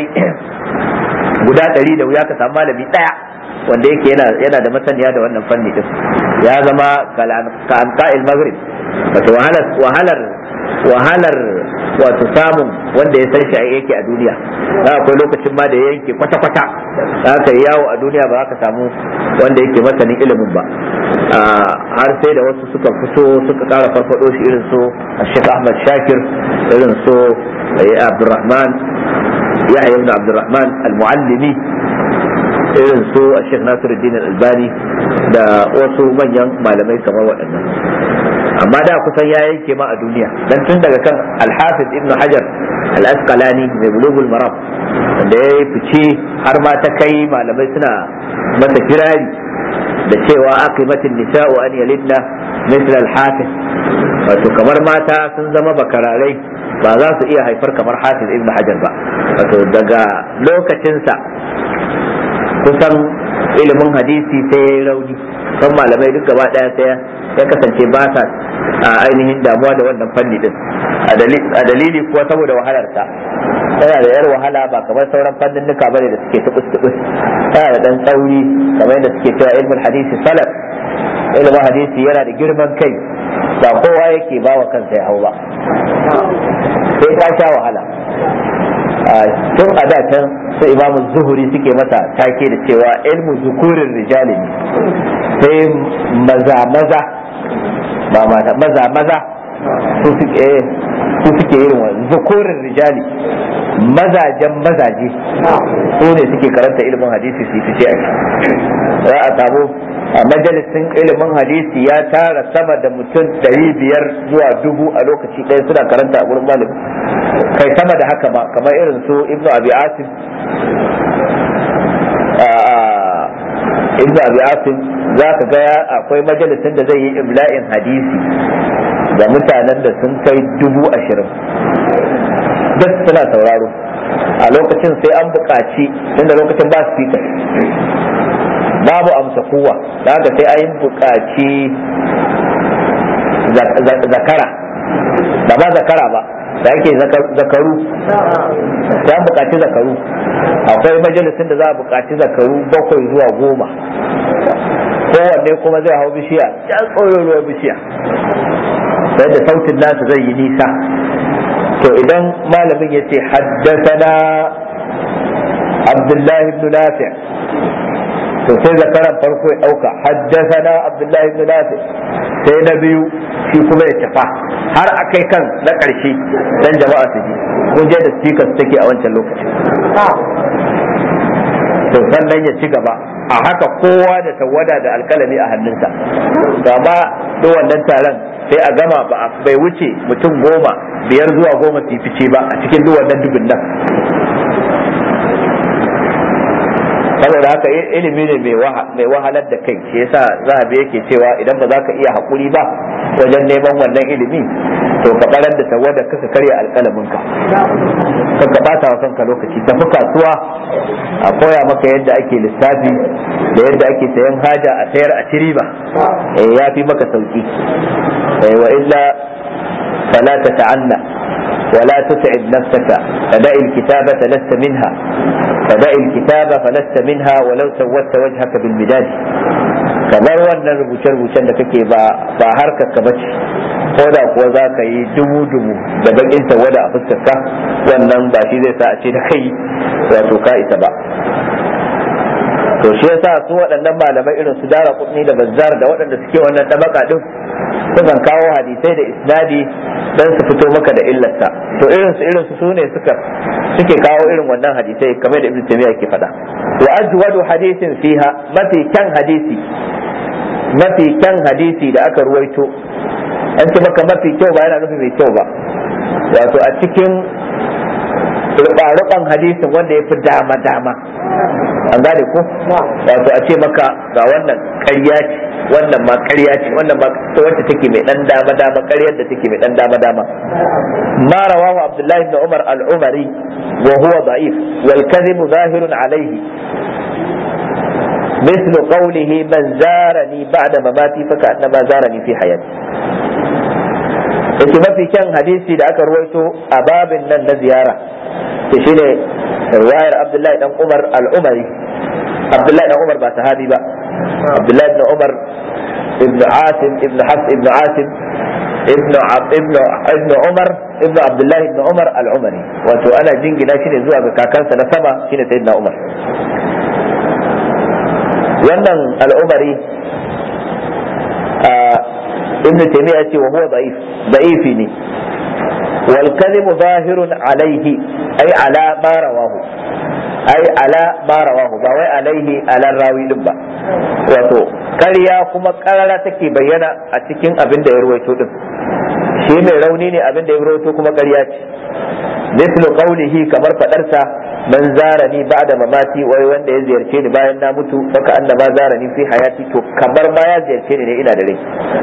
guda ɗari da wuya ka samu malami ɗaya wanda yake yana yana da masaniya da wannan fanni din ya zama ka amka'il maghrib wato wahalar wahalar wahalar wato samun wanda ya san shi yake a duniya za akwai lokacin ma da ya yanke kwata kwata za ka yi yawo a duniya ba za ka samu wanda yake masanin ilimin ba har sai da wasu suka fito suka kara farfado shi irin su Sheikh Ahmad Shakir irin su Abdulrahman Yahya ibn Abdulrahman al-Muallimi irin su a Sheikh Nasiruddin Albani da wasu manyan malamai kamar waɗannan amma da kusan ya yanke ma a duniya dan tun daga kan Al-Hafiz Ibn Hajar Al-Asqalani mai Bulughul Maram wanda ya yi fice har ma ta kai malamai suna masa kirari da cewa aqimatin nisa'u an yalidna misl al-hafiz wato kamar mata sun zama bakararai ba za su iya haifar kamar Hafiz Ibn Hajar ba wato daga lokacinsa kusan ilimin hadisi sai ya yi rauni kan malamai duk gaba daya sai ya kasance ba sa ainihin damuwa da wannan fanni din a dalili kuwa saboda wahalarsa yana da yar wahala ba kamar sauran fannin nuka bane da suke tubus tubus yana da dan tsauri kamar yadda suke cewa ilmin hadisi salaf ilimin hadisi yana da girman kai ba kowa yake ba wa kansa ya hau ba sai ka sha wahala tun a da can su imamu zuhuri suke masa take da cewa ilmu zukurin rijali ne sai maza maza ba mata maza maza su suke su suke irin wa zukurin rijali mazajen mazaje su ne suke karanta ilimin hadisi su fice a za a samu a majalisin ilimin hadisi ya tara sama da mutum ɗari biyar zuwa dubu a lokaci ɗaya suna karanta a gurin malami kai sama da haka ba kamar irin su ibnu abi asim ibnu abi asim za ka ga akwai majalisin da zai yi imla'in hadisi da mutanen da sun kai dubu ashirin duk suna sauraro a lokacin sai an buƙaci tunda lokacin ba speaker babu amsa kowa da haka sai an buƙaci zakara da ba zakara ba da ake zakaru sai an buƙaci zakaru akwai majalisin da za a buƙaci zakaru bakwai zuwa goma kowanne kuma zai hau bishiya can tsoron bishiya sai da sautin nasu zai yi nisa to idan malamin ya ce haddasana abdullahi ibn nafi to sai zakaran farko ya dauka haddasana abdullahi ibn nafi sai na biyu shi kuma ya tafa har a kai kan na ƙarshe dan jama'a su ji kun je da speakers take a wancan lokacin to sannan ya ci gaba a haka kowa da tawada da alkalami a hannunsa gama duk wannan taron sai a gama ba bai wuce mutum goma biyar zuwa goma su fice ba a cikin duk wannan dubin nan saboda haka ilimi ne mai wahalar da kai shi yasa zahabi yake cewa idan ba za ka iya haƙuri ba wajen neman wannan ilimi to ka barar da tawada ka karya alƙalamin ka ka ka bata wa kanka lokaci tafi kasuwa a koya maka yadda ake lissafi da yadda ake sayan haja a sayar a tiriba eh ya fi maka sauki eh wa illa fala tata'anna ولا تتعب نفسك فدع الكتابة لست منها فدع الكتابة فلست منها ولو سودت وجهك بالمداد kamar wannan rubuce-rubucen da kake ba ba harkar ka bace ko da kuwa za ka yi dubu-dubu da bakin tawada a fuskarka wannan ba shi zai sa a ce da kai wato ka isa ba to shi yasa su waɗannan malamai irin su dara kudni da bazzar da waɗanda suke wannan tabaka din sukan kawo hadisai da isnadi dan su fito maka da illarsa to irin su irin su sune suka suke kawo irin wannan hadisai kamar da ibnu taymiya yake faɗa wa ajwadu hadisin fiha mafi kyan hadisi mafi kyan hadisi da aka ruwaito an ce maka mafi kyau ba yana nufin mai kyau ba wato a cikin ruɓa hadisin wanda ya fi dama dama an gane ko wato a ce maka ga wannan ƙarya ce wannan ma ƙarya ce wannan ma wacce take mai dan dama dama ƙaryar da take mai dan dama dama ma rawahu abdullahi ibn umar al-umari wa huwa da'if wal kadhib zahirun alayhi مثل قوله من زارني بعد مماتي فكأنما زارني في حياتي yake mafi kyan hadisi da aka ruwaito a babin nan na ziyara to shine riwayar Abdullahi dan Umar al-Umari Abdullahi dan Umar ba sahabi ba Abdullahi ibn Umar ibn Asim ibn Hafs ibn Asim ibn ibn ibn Umar ibn Abdullahi ibn Umar al-Umari wato ana jingina shi ne zuwa ga kakansa na sama shine Sayyidina Umar wannan al-Umari ابن تيمية وهو ضعيف ضعيف والكذب ظاهر عليه أي على ما رواه أي على ما رواه باوي عليه على الراوي لبا wato ƙarya kuma ƙarara take bayyana a cikin abin da ya ruwaito din shi mai rauni ne abin da ya ruwaito kuma ƙarya ce mislu qawlihi kamar fadarsa man zarani ba'da mamati wai wanda ya ziyarce ni bayan na mutu faka annama zarani fi hayati to kamar ma ya ziyarce ni ne ina da rai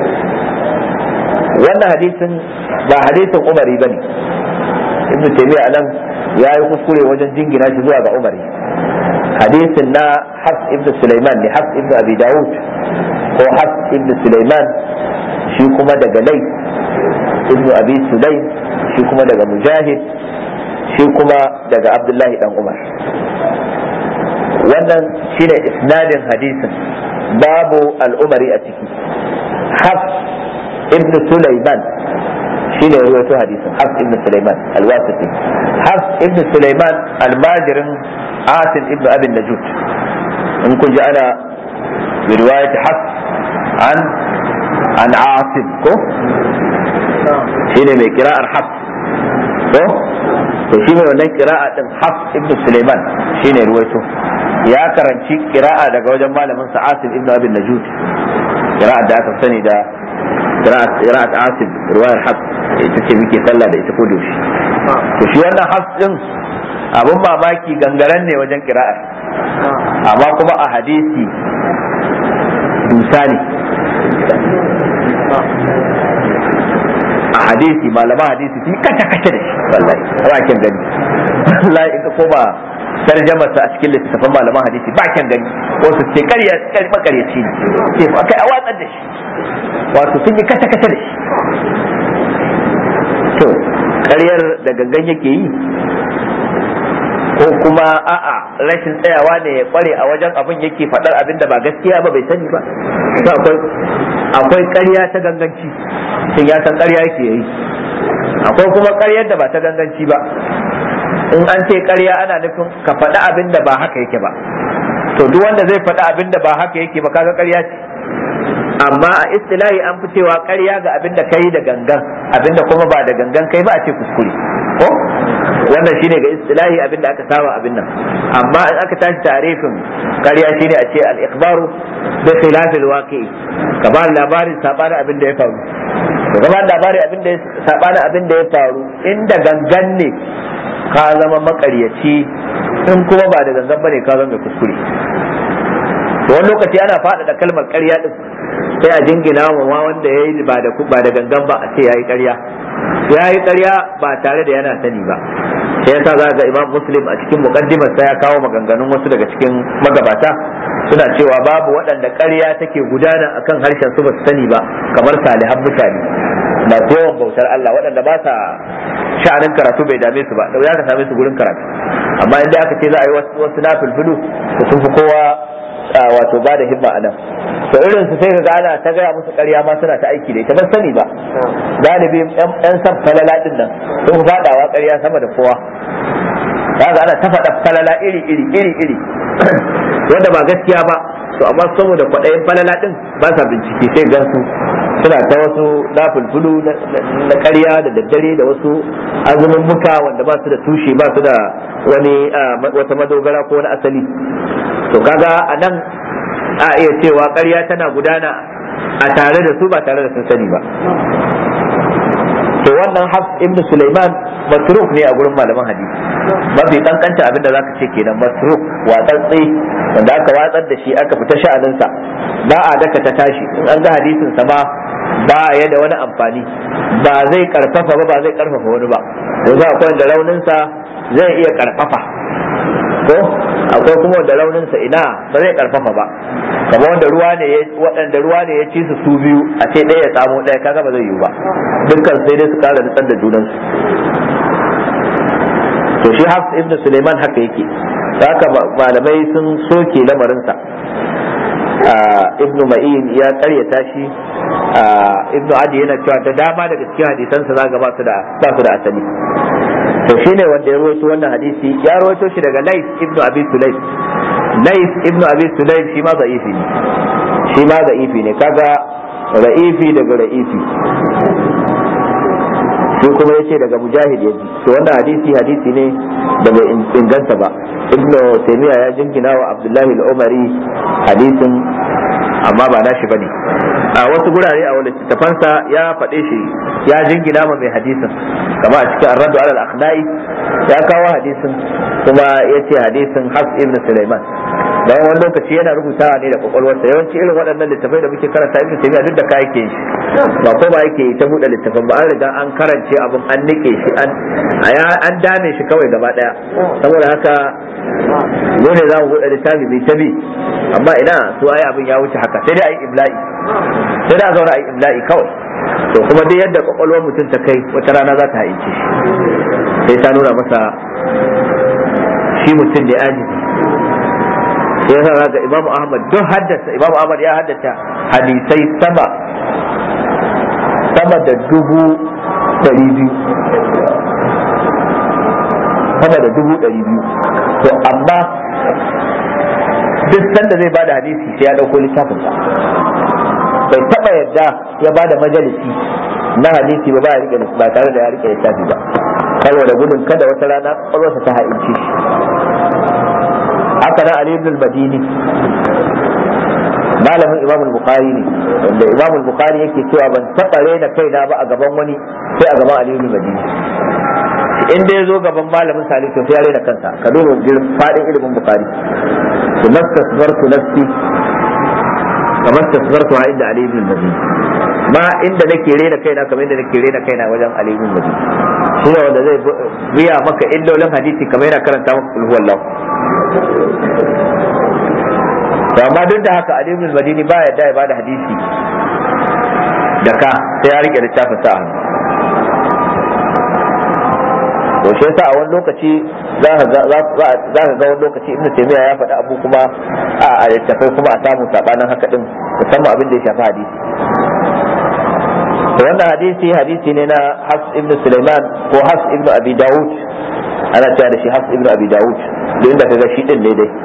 wannan hadisin ba hadisin umari ba ne ibn taymiya anan ya yi kuskure wajen jingina shi zuwa ga umari hadisin na hafs ibn sulaiman ne hafs ibn abi dawud ko hafs ibn sulaiman shi kuma daga lai ibn abi sulaim shi kuma daga mujahid shi kuma daga abdullahi dan umar wannan shine isnadin hadisin babu al'umari a ciki hafs ابن سليمان شين روايته حديث حفص ابن سليمان الواسطي حفص ابن سليمان الماجر عاصم ابن ابي النجود ان كنت انا برواية حفص عن عن عاصم كو شين من قراءة حفص كو to shi mai wannan kira'a din Hafs ibn Sulaiman shine ruwaito ya karanci kira'a daga wajen malamin sa Asim ibn Abi Najud kira'a da aka sani da qira'at asib riwayar hafs ita ce muke sallah da ita ko doshi to shi wannan hafs din abun mamaki gangaren ne wajen qira'a amma kuma a hadisi dusa ne a hadisi malama hadisi sun kace kace da shi wallahi ba kin gani wallahi in ka koma tarjamarsa a cikin littattafan malaman hadisi ba kyan gani wasu ce karya makaryaci ne ce fa kai a watsar da shi wato sun yi kata kata da shi to karyar da gangan yake yi ko kuma a'a rashin tsayawa ne ya kware a wajen abin yake faɗar abin da ba gaskiya ba bai sani ba akwai akwai ƙarya ta ganganci shin ya san ƙarya yake yi akwai kuma ƙaryar da ba ta ganganci ba in an ce ƙarya ana nufin ka faɗi abin da ba haka yake ba to duk wanda zai faɗi abin da ba haka yake ba kaga ƙarya ce amma a istilahi an fi cewa ƙarya ga abin da kai da gangan abin da kuma ba da gangan kai ba a ce kuskure ko wannan shine ga istilahi abin da aka saba abin nan amma in aka tashi tarifin ƙarya shine a ce al-ikhbaru bi khilafil waqi'i ka ba labarin sabanin abin da ya faru ka ba labarin abin da sabanin abin da ya faru inda gangan ne ka zama makaryaci in kuma ba da gangan bane ka zama mai kuskure to wani lokaci ana faɗaɗa kalmar ƙarya din sai a jingina wa wanda ya yi ba da ba da gangan ba a ce ya yi ƙarya ya yi ƙarya ba tare da yana sani ba sai yasa za ga imam muslim a cikin muqaddimar sa ya kawo maganganun wasu daga cikin magabata suna cewa babu waɗanda ƙarya take gudana akan harshen su ba su sani ba kamar salihan mutane masu yawan bautar Allah waɗanda ba sa sha'anin karatu bai dame su ba da ya ka same su gurin karatu amma inda aka ce za a yi wasu na fulfulu da sun fi kowa wato ba da himma a nan to irin su sai ga ana ta gaya musu ƙarya ma suna ta aiki da ita ban sani ba galibi yan san falala din nan sun faɗawa ƙarya sama da kowa kaga ana ta faɗa falala iri iri iri iri wanda ba gaskiya ba to amma saboda kwaɗayin falala din ba sa bincike sai gansu suna ta wasu nafulfulu na ƙarya da daddare da wasu azumin muka wanda ba su da tushe ba su da wani wata madogara ko wani asali to kaga a nan a iya cewa ƙarya tana gudana a tare da su ba tare da sun sani ba to wannan hafs ibn Sulaiman matruk ne a gurin malaman hadisi mafi kankanta abin da zaka ce kenan matruk watsatsi wanda aka watsar da shi aka fita sha'aninsa ba a daka ta tashi in an ga hadisin sa ma ba ya da wani amfani ba zai karfafa ba ba zai karfafa wani ba yanzu akwai da rauninsa zai iya karfafa ko akwai kuma wanda rauninsa ina ba zai karfafa ba kamar wanda ruwa ne waɗanda ruwa ne ya ci su su biyu a ce ɗaya ya samu ɗaya kaga ba zai yiwu ba dukkan sai dai su kara nutsar da junansu to shi hafs ibn suleiman haka yake haka malamai sun soke lamarinsa ibnu ma'in ya karyata shi ibnu adi yana cewa da dama daga cikin hadisansa za ga ba su da ba su da asali to shine wanda ya rawaito wannan hadisi ya rawaito shi daga Lais ibnu Abi Sulaim Lais ibnu Abi Sulaim shi ma da'ifi ne shi ma da'ifi ne kaga ra'ifi daga ra'ifi shi kuma yace daga mujahid yaji to wannan hadisi hadisi ne da bai inganta ba ibnu taymiya ya jingina wa abdullahi al-umari hadisin amma ba nashi bane a wasu gurare a wani littafansa ya faɗe shi ya jingina ma mai hadisin kama a cikin arraddu alal akhdai ya kawo hadisin kuma yace hadisin has ibn sulaiman bayan wani lokaci yana rubutawa ne da kwakwalwarsa yawanci irin waɗannan littafai da muke karanta ibn taymiya duk da ka yake shi ba ko ba yake ta buɗe littafin ba an riga an karance abin an nike shi an an dame shi kawai gaba daya saboda haka mu ne za mu buɗe littafi mai tabi amma ina su ai abin ya wuce haka sai dai ai ibla'i sai da zauna ai ibla'i kawai to kuma dai yadda kwakwalwar mutum ta kai wata rana za ta haice shi sai ta nuna masa shi mutum ne ajizi sai yasa ga Imam Ahmad don haddasa Imam Ahmad ya haddata hadisai sama sama da dubu ɗari biyu sama da dubu ɗari biyu to amma duk sanda zai bada hadisi sai ya ɗauko littafin sa bai taɓa yadda ya bada majalisi na hadisi ba ba tare da ya rike littafi ba saboda gudun kada wata rana ƙwaƙwalwarsa ta ha'ince shi haka nan Ali ibn al-Madini malamin Imam al-Bukhari ne wanda Imam al-Bukhari yake cewa ban taɓa raina kaina ba a gaban wani sai a gaban Ali ibn al-Madini in dai zo gaban malamin Salih to sai ya raina kansa ka duba fadin ilimin Bukhari to mastasbartu nafsi kamar tasbartu inda Ali ibn al-Madini ma inda nake raina kaina kamar inda nake raina kaina wajen Ali ibn al-Madini shi ne wanda zai biya maka illolin hadisi kamar yana karanta maka kulhu wallahu to amma duk da haka Ali ibn Madini ba ya ya bada hadisi da ka sai ya rike littafin sa hannu to shi yasa a wani lokaci za ka ga wani lokaci Ibn Taymiyyah ya faɗi abu kuma a littafai kuma a samu sabanin haka din musamman abin da ya shafi hadisi to wannan hadisi hadisi ne na Hafs ibn Sulaiman ko Hafs ibn Abi Dawud ana cewa da shi Hafs ibn Abi Dawud da inda kaga shi din ne dai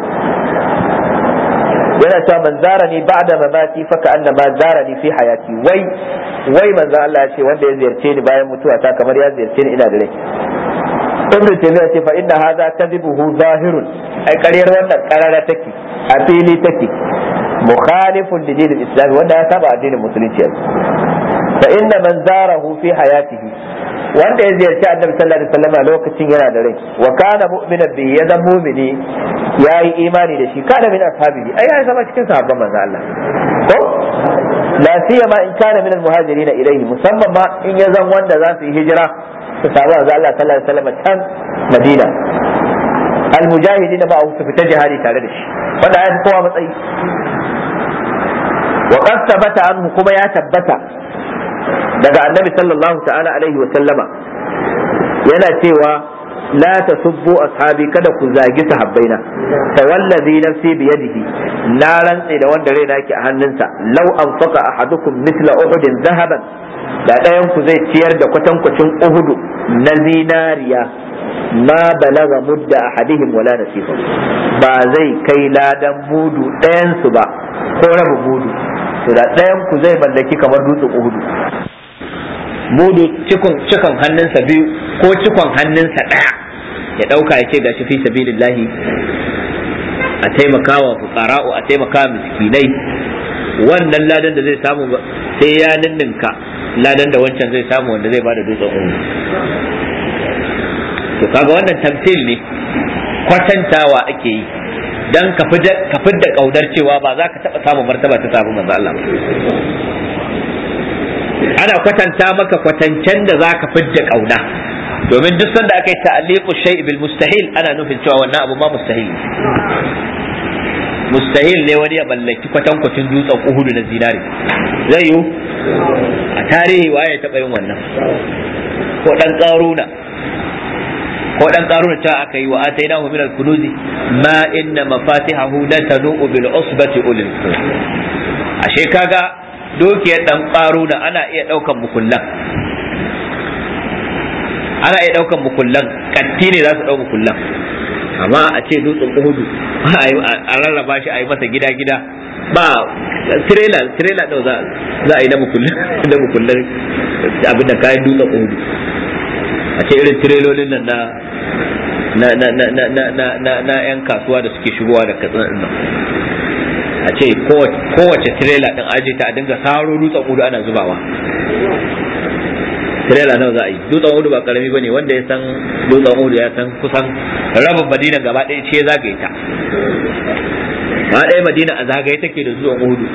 yana cewa man zarani ba'da mamati fa ka anna ma zarani fi hayati wai wai manzo Allah ya ce wanda ya ziyarce ni bayan mutuwa ta kamar ya ziyarce ni ina da rai ibn taymiya ce fa inna hadha kadhibuhu zahirun ai ƙaryar wannan karara take a fili take mukhalifun li dinil islam wanda ya saba addinin musulunci fa inna man zarahu fi hayatihi wanda ya ziyarci annabi sallallahu alaihi wasallam lokacin yana da rai wa kana mu'minan bi ya zama mu'mini yayi imani da shi kana min ashabihi ai ya zama cikin sahabban manzo Allah ko la siyama in kana min al-muhajirin ilayhi musamman ma in ya zan wanda za su yi hijira su samu manzo Allah sallallahu alaihi wasallam can Madina al-mujahidin ba su fita jihadi tare da shi wanda ya fi kowa matsayi wa qad thabata anhu kuma ya tabbata daga annabi sallallahu ta'ala alaihi wa sallama yana cewa la tasubbu ashabi kada ku zagi sahabbaina fa wallazi nafsi bi yadihi la rantsi da wanda raina yake a hannunsa law anfaqa ahadukum mithla uhudin zahaban da ɗayan ku zai ciyar da kwatankwacin uhudu na zinariya ma balaga mudda ahadihim wala nasifa ba zai kai ladan mudu ɗayan su ba ko rabin mudu to da ɗayan ku zai mallaki kamar dutsen uhudu mudu cikon cikon hannunsa biyu ko cikon hannunsa ɗaya ya ɗauka ya ce ga shi fi sabilillahi a taimakawa fuqara'u a taimakawa miskinai wannan ladan da zai samu sai ya ninninka ladan da wancan zai samu wanda zai bada dutsen uhudu to kaga wannan tamthil ne kwatantawa ake yi dan ka fidda kaudar cewa ba za ka taɓa samun martaba ta samu manzo Allah ana kwatanta maka kwatancen da za ka fidda kauna domin duk sanda aka yi ta'alliqu shay bil mustahil ana nufin cewa wannan abu ma mustahil mustahil ne wani ya mallaki kwatankwacin dutsen uhudu na zinari zai yiwu a tarihi waye ya taɓa yin wannan ko dan karuna ko dan karuna ta aka yi wa atainahu min al-kunuzi ma inna mafatihahu la tanu'u bil usbati ulil ashe kaga dukiyar dan karuna ana iya daukan mukullan ana iya daukan mukullan katti ne za su dau mukullan amma a ce dutsen uhudu a rarraba shi a yi masa gida gida ba tirela tirela da za a yi na mukullan da mukullan abin da kayan dutsen uhudu a ce irin tirelolin nan na na na na na na na na yan kasuwa da suke shigowa da katsina din nan a ce kowace tirela din aje ta a dinga saro dutsen udu ana zubawa tirela nawa za a yi dutsen udu ba karami bane wanda ya san dutsen udu ya san kusan rabin madina gaba ɗaya ce zagaye ta ba ɗaya madina a zagaye take da dutsen udu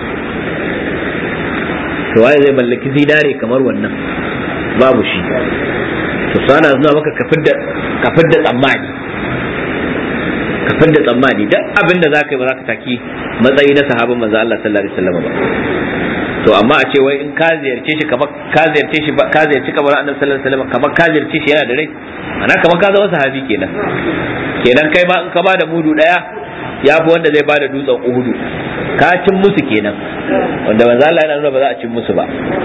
to waye zai mallaki zinare kamar wannan babu shi to sana zuwa maka kafin da tsammani kafin da tsammani duk abin da zaka yi ba za ka taki matsayi na sahabin manzo Allah sallallahu alaihi wasallam ba to amma a ce wai in ka ziyarce shi kamar ka ziyarce shi ka ziyarci kamar annabi sallallahu alaihi wasallam kamar ka ziyarce shi yana da rai ana kamar ka zama sahabi kenan kenan kai ma in ka bada mudu daya ya fi wanda zai bada dutsen uhudu ka cin musu kenan wanda manzo Allah yana nuna ba za a cin musu ba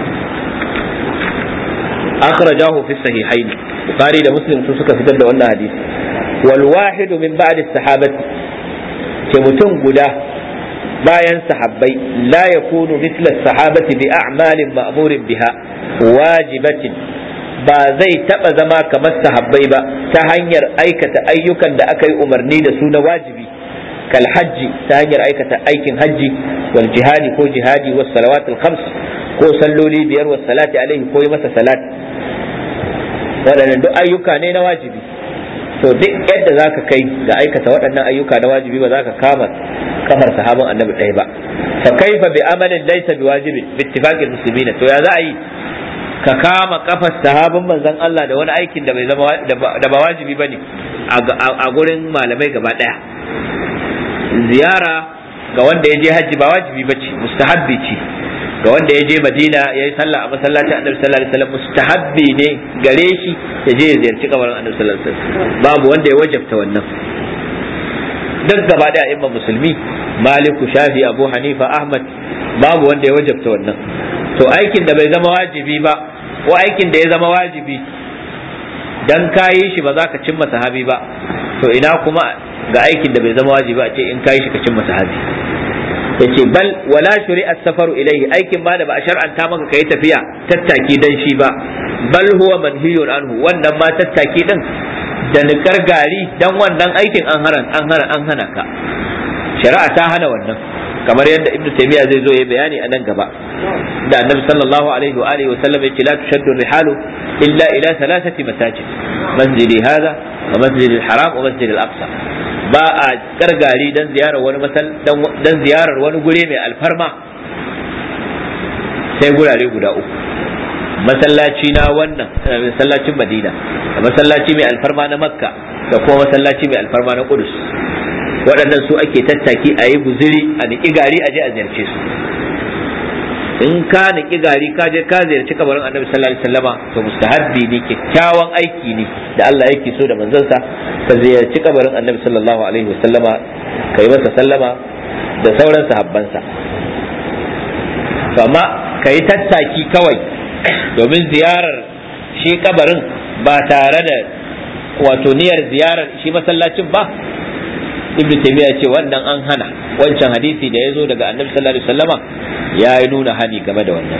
akhrajahu fi sahihain bukhari da muslim su suka fitar da wannan hadisi wal wahid min ba'd as-sahabati ce mutum guda bayan sahabbai la yakunu mithla as-sahabati bi a'malin ma'murin biha wajibatin ba zai taba zama kamar sahabbai ba ta hanyar aikata ayyukan da aka yi umarni da su na wajibi kal hajji ta hanyar aikata aikin hajji wal jihadi ko jihadi was salawatul khams ko salloli biyar was salati alaihi ko yi masa salat waɗannan duk ayyuka ne na wajibi to duk yadda za ka kai ga aikata waɗannan ayyuka na wajibi ba za ka kama kafar sahabin annabi ɗaya ba fa kaifa bi amalin laysa bi wajibin bi ittifaqil muslimin to ya za a yi ka kama kafar sahabin manzon Allah da wani aikin da bai zama da ba wajibi bane a gurin malamai gaba ɗaya ziyara ga wanda ya je hajji ba wajibi bace mustahabbi ce ga wanda ya je madina ya yi sallah a masallacin annabi sallallahu alaihi wasallam mustahabbi ne gare shi ya je ya ziyarci kabarin annabi sallallahu alaihi wasallam babu wanda ya wajabta wannan duk gaba da imam musulmi maliku shafi abu hanifa ahmad babu wanda ya wajabta wannan to aikin da bai zama wajibi ba ko aikin da ya zama wajibi dan kayi shi ba za ka cimma sahabi ba to ina kuma ga aikin da bai zama wajibi a ce in kayi shi ka cimma sahabi yace bal wala shuri as-safaru ilayhi aikin ma da ba a shar'anta maka kai tafiya tattaki dan shi ba bal huwa manhiyun anhu wannan ma tattaki din da nikar gari dan wannan aikin an hana an hana an hana ka shari'a ta hana wannan kamar yadda ibnu taymiya zai zo ya bayani a nan gaba da annabi sallallahu alaihi wa alihi wa sallam yace la tushaddu rihalu illa ila thalathati masajid masjidi hadha wa masjidi al-haram wa masjidi al-aqsa ba a kargari dan ziyarar wani masal dan ziyarar wani gure mai alfarma sai gurare guda uku masallaci na wannan masallacin madina da masallaci mai alfarma na makka da kuma masallaci mai alfarma na kudus waɗannan su ake tattaki a yi guziri a niƙi gari a je a ziyarce su in ka niƙi gari ka je ka ziyarci kabarin annabi sallallahu alaihi wasallama to mustahabbi ne kyakkyawan aiki ne da Allah yake so da manzansa ka ziyarci kabarin annabi sallallahu alaihi wasallama ka yi masa sallama da sauran sahabbansa amma ka yi tattaki kawai domin ziyarar shi kabarin ba tare da wato niyyar ziyarar shi masallacin ba ibn taymiya ce wannan an hana wancan hadisi da ya zo daga annabi sallallahu alaihi wasallama ya yi nuna hani game da wannan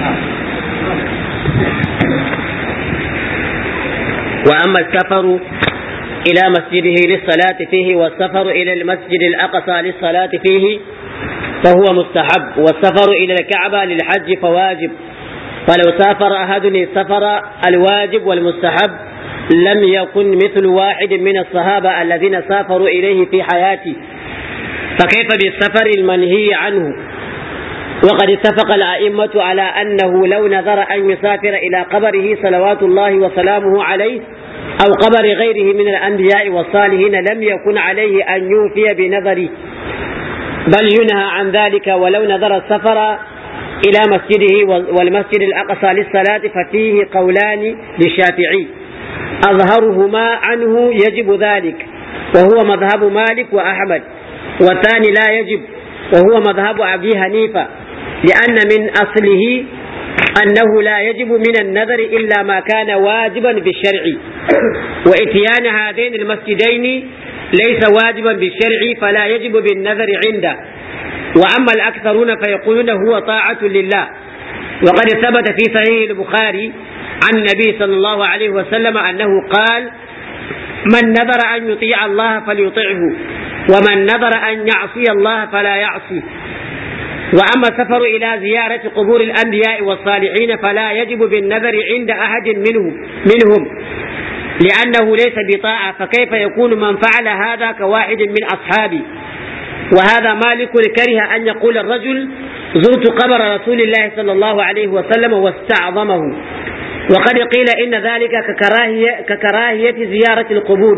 وأما السفر إلى مسجده للصلاة فيه والسفر إلى المسجد الأقصى للصلاة فيه فهو مستحب والسفر إلى الكعبة للحج فواجب فلو سافر أحد السفر الواجب والمستحب لم يكن مثل واحد من الصحابة الذين سافروا إليه في حياته فكيف بالسفر المنهي عنه وقد اتفق الأئمة على أنه لو نذر أن يسافر إلى قبره صلوات الله وسلامه عليه أو قبر غيره من الأنبياء والصالحين لم يكن عليه أن يوفي بنذره بل ينهى عن ذلك ولو نذر السفر إلى مسجده والمسجد الأقصى للصلاة ففيه قولان للشافعي أظهرهما عنه يجب ذلك وهو مذهب مالك وأحمد والثاني لا يجب وهو مذهب أبي حنيفة لأن من أصله أنه لا يجب من النذر إلا ما كان واجبا بالشرع وإتيان هذين المسجدين ليس واجبا بالشرع فلا يجب بالنذر عنده وأما الأكثرون فيقولون هو طاعة لله وقد ثبت في صحيح البخاري عن النبي صلى الله عليه وسلم أنه قال من نذر أن يطيع الله فليطعه ومن نذر أن يعصي الله فلا يعصي وأما السفر إلى زيارة قبور الأنبياء والصالحين فلا يجب بالنذر عند أحد منهم منهم لأنه ليس بطاعة فكيف يكون من فعل هذا كواحد من أصحابي وهذا مالك كره أن يقول الرجل زرت قبر رسول الله صلى الله عليه وسلم واستعظمه وقد قيل إن ذلك ككراهية, ككراهية زيارة القبور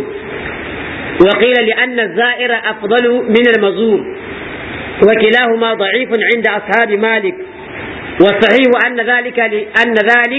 وقيل لأن الزائر أفضل من المزور وكلاهما ضعيف عند أصحاب مالك والصحيح أن ذلك لأن ذلك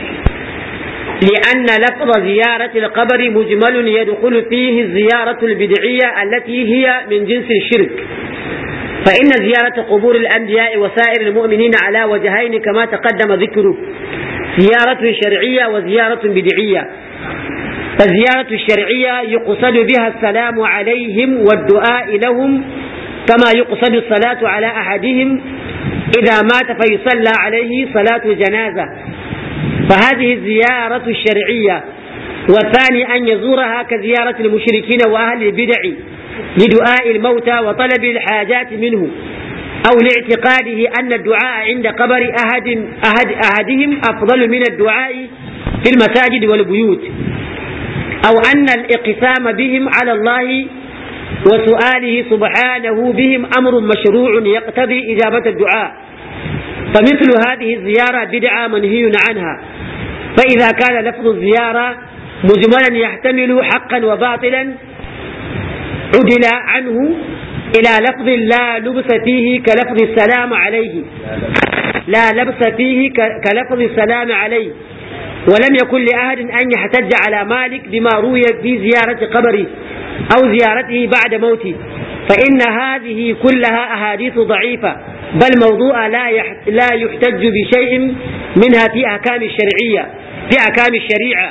لأن لفظ زيارة القبر مجمل يدخل فيه الزيارة البدعية التي هي من جنس الشرك فإن زيارة قبور الأنبياء وسائر المؤمنين على وجهين كما تقدم ذكره زيارة شرعية وزيارة بدعية فالزيارة الشرعية يقصد بها السلام عليهم والدعاء لهم كما يقصد الصلاة على أحدهم إذا مات فيصلى عليه صلاة الجنازة فهذه الزيارة الشرعية والثاني أن يزورها كزيارة المشركين وأهل البدع لدعاء الموتى وطلب الحاجات منه أو لاعتقاده أن الدعاء عند قبر أحد, أحد أحدهم أفضل من الدعاء في المساجد والبيوت أو أن الإقسام بهم على الله وسؤاله سبحانه بهم أمر مشروع يقتضي إجابة الدعاء فمثل هذه الزيارة بدعة منهي عنها فإذا كان لفظ الزيارة مجملا يحتمل حقا وباطلا عدل عنه إلى لفظ لا لبس فيه كلفظ السلام عليه لا لبس فيه كلفظ السلام عليه ولم يكن لأحد أن يحتج على مالك بما روي في زيارة قبره أو زيارته بعد موته فإن هذه كلها أحاديث ضعيفة بل موضوع لا لا يحتج بشيء منها في أحكام الشرعية في أحكام الشريعة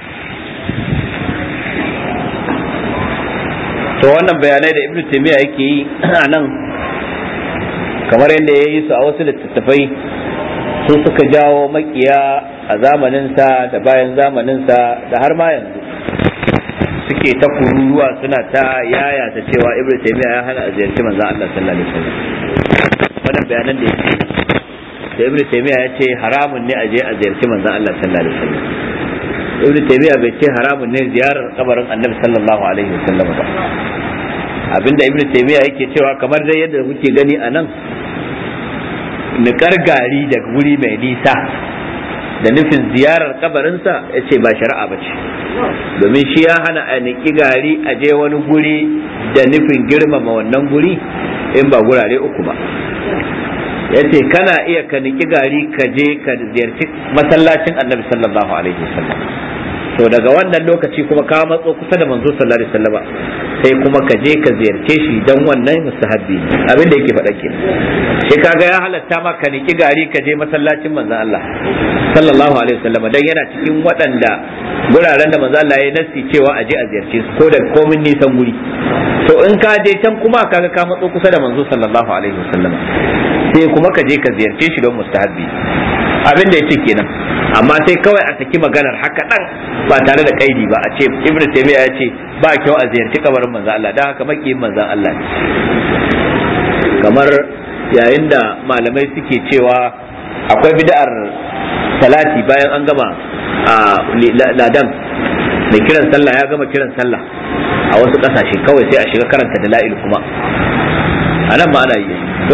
to wannan bayanai da ibnu taymiya yake yi a nan kamar yadda ya yi su a wasu littattafai sun suka jawo makiya a zamaninsa da bayan zamaninsa da har ma yanzu suke ta kururuwa suna ta yaya ta cewa ibnu taymiya ya hana a ziyarci manzon Allah sallallahu alaihi wasallam wannan bayanan da yake da ibnu taymiya ya ce haramun ne a je a ziyarci manzon Allah sallallahu alaihi wasallam ibnu taymiya bai ce haramun ne ziyarar kabarin annabi sallallahu alaihi wasallam ba abinda ibnu taymiya yake cewa kamar dai yadda kuke gani a nan niƙar gari daga wuri mai nisa da nufin ziyarar kabarinsa ya ce ba shari'a ba ce domin shi ya hana a niƙi gari a je wani guri da nufin girmama wannan guri in ba gurare uku ba ya ce kana iya ka niƙi gari ka je ka ziyarci masallacin annabi sallallahu alaihi wasallam to daga wannan lokaci kuma ka matso kusa da manzo sallallahu alaihi wasallam sai kuma ka je ka ziyarce shi dan wannan mustahabbi ne abin da yake faɗa kenan shi kaga ya halatta ma ka niki gari ka je masallacin manzon Allah sallallahu alaihi wasallam dan yana cikin waɗanda guraren da manzon Allah ya nasi cewa a je a ziyarce su ko da komin nisan guri to in ka je can kuma kaga ka matso kusa da manzo sallallahu alaihi wasallam sai kuma ka je ka ziyarce shi don mustahabbi abin da yace kenan amma sai kawai a saki maganar haka dan ba tare da kaidi ba a ce ibnu taymiya ya ce ba kyau a ziyarci kabarin manzon Allah dan haka makiyin manzon Allah ne kamar yayin da malamai suke cewa akwai bid'ar salati bayan an gama a ladan mai kiran sallah ya gama kiran sallah a wasu kasashe kawai sai a shiga karanta dala'il kuma a nan ma ana yi to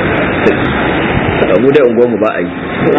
mu dai unguwarmu ba a yi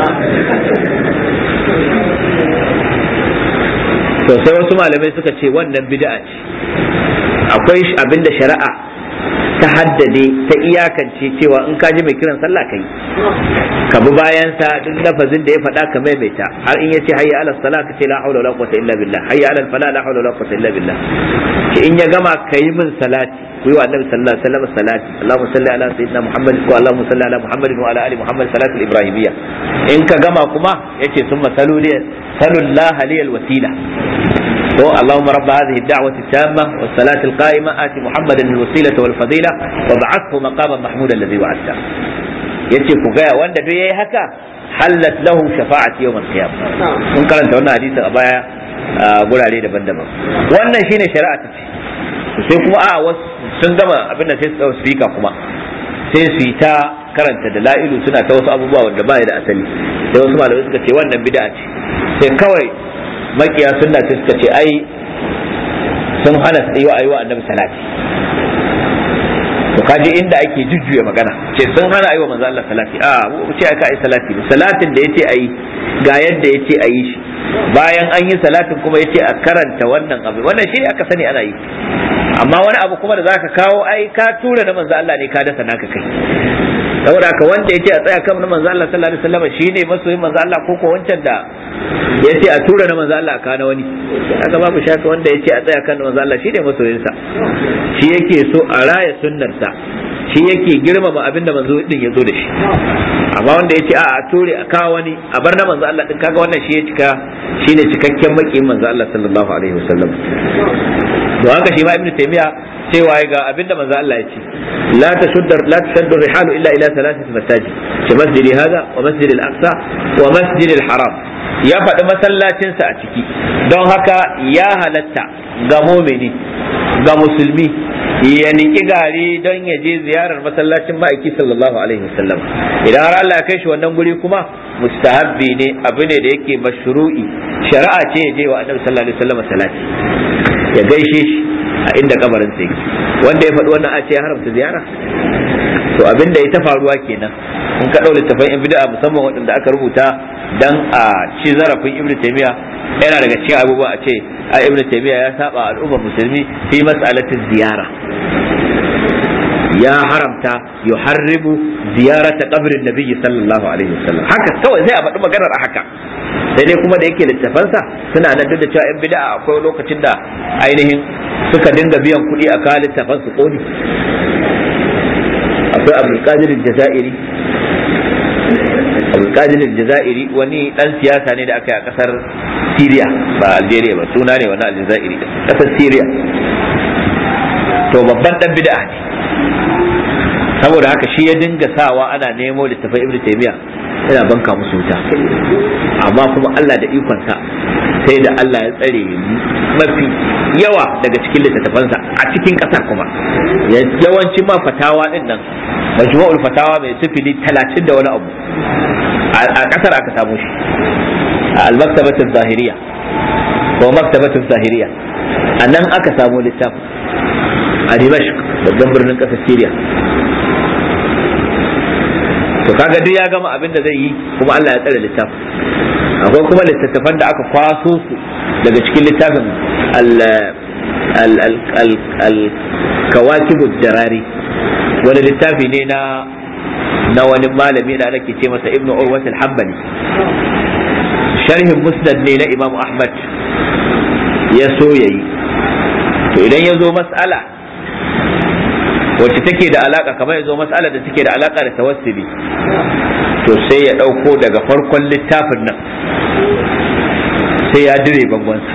to sai wasu malamai suka ce wannan bid'a ce akwai abin da shari'a ta haddade ta iyakance cewa in ka ji mai kiran sallah kai ka bi bayan sa duk lafazin da ya faɗa ka maimaita har in yace hayya ala salat ka ce la haula wala quwwata illa billah hayya ala fala la haula wala quwwata illa billah ki in ya gama kai min salati ku yi wa annabi sallallahu alaihi wasallam salati Allahumma salli ala sayyidina Muhammad wa Allahumma salli ala Muhammad wa ala ali Muhammad salatu ibrahimiyya in ka gama kuma yace summa salu li salullaha li alwasila to Allahumma rabb hadhihi ad-da'wati at-tamma was-salati al-qa'ima ati Muhammadan al-wasilata wal-fadila wa ba'athu maqaman mahmuda alladhi wa'adta yace ku ga wanda duk yayi haka hallat lahu shafa'ati yawm al-qiyamah mun karanta wannan hadisin a baya gurare daban-daban wannan shine shari'a ta ce sai kuma a wasu sun gama abin da sai su speaker kuma sai su yi ta karanta da la'ilu suna ta wasu abubuwa wanda ba da asali sai wasu malamai suka ce wannan bid'a ce sai kawai makiya sunna sai suka ce ai sun hana su yi wa ayyuwa annabi salati to kaji inda ake jujjuya magana ce sun hana ayyuwa manzo Allah salati a mu ce aka yi salati salatin da yace ayi ga yadda yace ayi shi bayan an yi salatin kuma yace a karanta wannan abu wannan shi aka sani ana yi amma wani abu kuma da zaka kawo ai ka tura na manzo Allah ne ka dasa naka kai saboda haka wanda yace a tsaya kan na manzo Allah sallallahu alaihi wasallam shine masoyin manzo Allah ko ko wancan da yace a tura na manzo Allah ka na wani haka babu shaka wanda yace a tsaya kan na manzo Allah shine masoyin sa shi yake so a raya sunnar sa shi yake girmama abin da manzo din ya zo da shi amma wanda yace a a ture a kawo wani a bar na manzo Allah din kaga wannan shi ya cika shine cikakken makiyin manzo Allah sallallahu alaihi wasallam don haka shi ma ibnu taymiya cewa ga abinda manzo Allah ya ce la tashuddu la tashuddu rihalu illa ila thalathati masajid ce masjidi hada wa masjid al-aqsa wa masjid al-haram ya faɗi masallacinsa a ciki don haka ya halatta ga mumini ga musulmi ya niki gari don ya je ziyarar masallacin ma'aiki sallallahu alaihi wasallam idan har Allah ya kai shi wannan guri kuma mustahabbi ne abu ne da yake mashru'i shari'a ce ya je wa annabi sallallahu alaihi wasallam salati ya gaishe shi a inda kabarin sa yake wanda ya faɗi wannan a ce ya haramta ziyara to abin da ya ta faruwa kenan in ka ɗau littafan in bid'a musamman waɗanda aka rubuta dan a ci zarafin ibnu taymiya yana daga cikin abubuwa a ce a ibnu taymiya ya saba al'ummar musulmi fi mas'alatin ziyara ya haramta yuharribu ziyarata qabrin nabiyyi sallallahu alaihi wasallam haka kawai sai a faɗi maganar a haka sai dai kuma da yake littafansa suna nan duk da cewa 'yan bid'a akwai lokacin da ainihin suka dinga biyan kuɗi a kawo littafan su koni akwai abdulkadir jazairi abdulkadir jazairi wani dan siyasa ne da aka yi a kasar syria ba algeria ba suna ne wani aljazairi kasar syria to babban dan bid'a ne saboda haka shi ya dinga sawa ana nemo littafai ibnu taymiya yana banka musu wuta amma kuma Allah da ikonsa sai da Allah ya tsare mafi yawa daga cikin littattafansa a cikin ƙasa kuma yawancin ma fatawa din nan majmu'ul fatawa mai sifili talatin da wani abu a ƙasar aka samu shi a al-maktabatul zahiriya ko maktabatul zahiriya a nan aka samu littafin a Dimashq babban birnin ƙasar Syria to kaga duk ya gama abin da zai yi kuma Allah ya tsare littafin akwai kuma littattafan da aka kwaso su daga cikin littafin al-kawakibu darari wani littafi ne na na wani malami da ake ce masa ibnu urwat al-hanbali sharhin musnad ne na imam ahmad ya so yayi to idan ya zo mas'ala wacce take da alaka kamar ya zo mas'ala da take da alaka da tawassuli to sai ya ɗauko daga farkon littafin nan sai ya dire bangonsa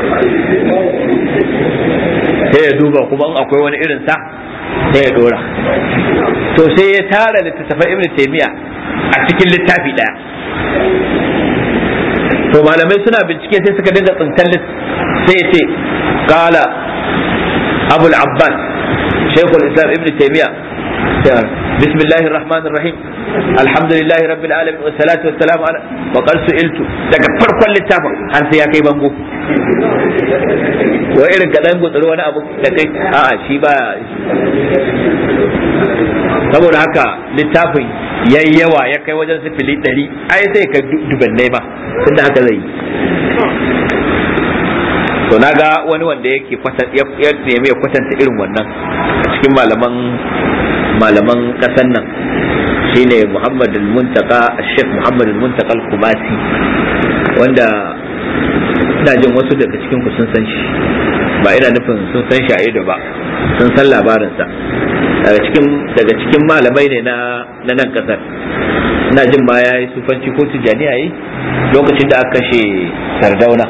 sai ya duba kuma in akwai wani irin sa sai ya dora to sai ya tara littattafan ibn taymiya a cikin littafi daya to malamai suna bincike sai suka dinga tsintar sai ya ce kala abul abbas shaykhul islam ibn taymiya بسم الله الرحمن الرحيم الحمد لله رب العالمين والصلاة والسلام على وقد سئلت daga farkon littafin har sai ya kai bango wa irin ka dan gutsuri wani abu da kai a'a shi ba saboda haka littafin yayi yawa ya kai wajen sifili ɗari ai sai ka dubannai ma tunda haka zai yi to naga wani wanda yake ya nemi ya kwatanta irin wannan cikin malaman malaman kasan nan shine Muhammad al-Muntaka Sheikh Muhammad al-Muntaka al-Kumasi wanda ina jin wasu daga cikin ku sun san shi ba ina nufin sun san shi a ido ba sun san labarinsa daga cikin daga cikin malamai ne na na nan kasar ina jin ma yayi sufanci ko tijani yayi lokacin da aka kashe Sardauna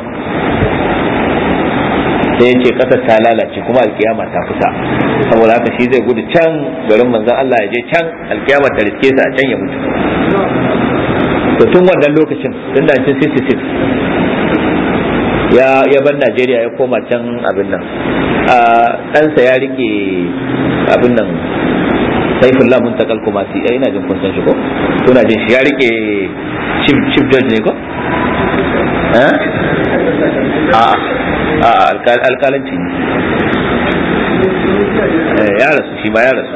sai ya ce kasar ta lalace kuma alkiyama ta kusa saboda haka shi zai gudu can garin manzon Allah ya je can alkiyama ta riske sa a can ya mutu to tun wannan lokacin tun 1966 ya ya bar Najeriya ya koma can abin nan a ɗansa ya rike abin nan saifullah muntakal kuma si ai ina jin kun san shi ko kuna jin shi ya rike chief chief judge ne ko eh a alkalanci ne ya rasu shi ma ya rasu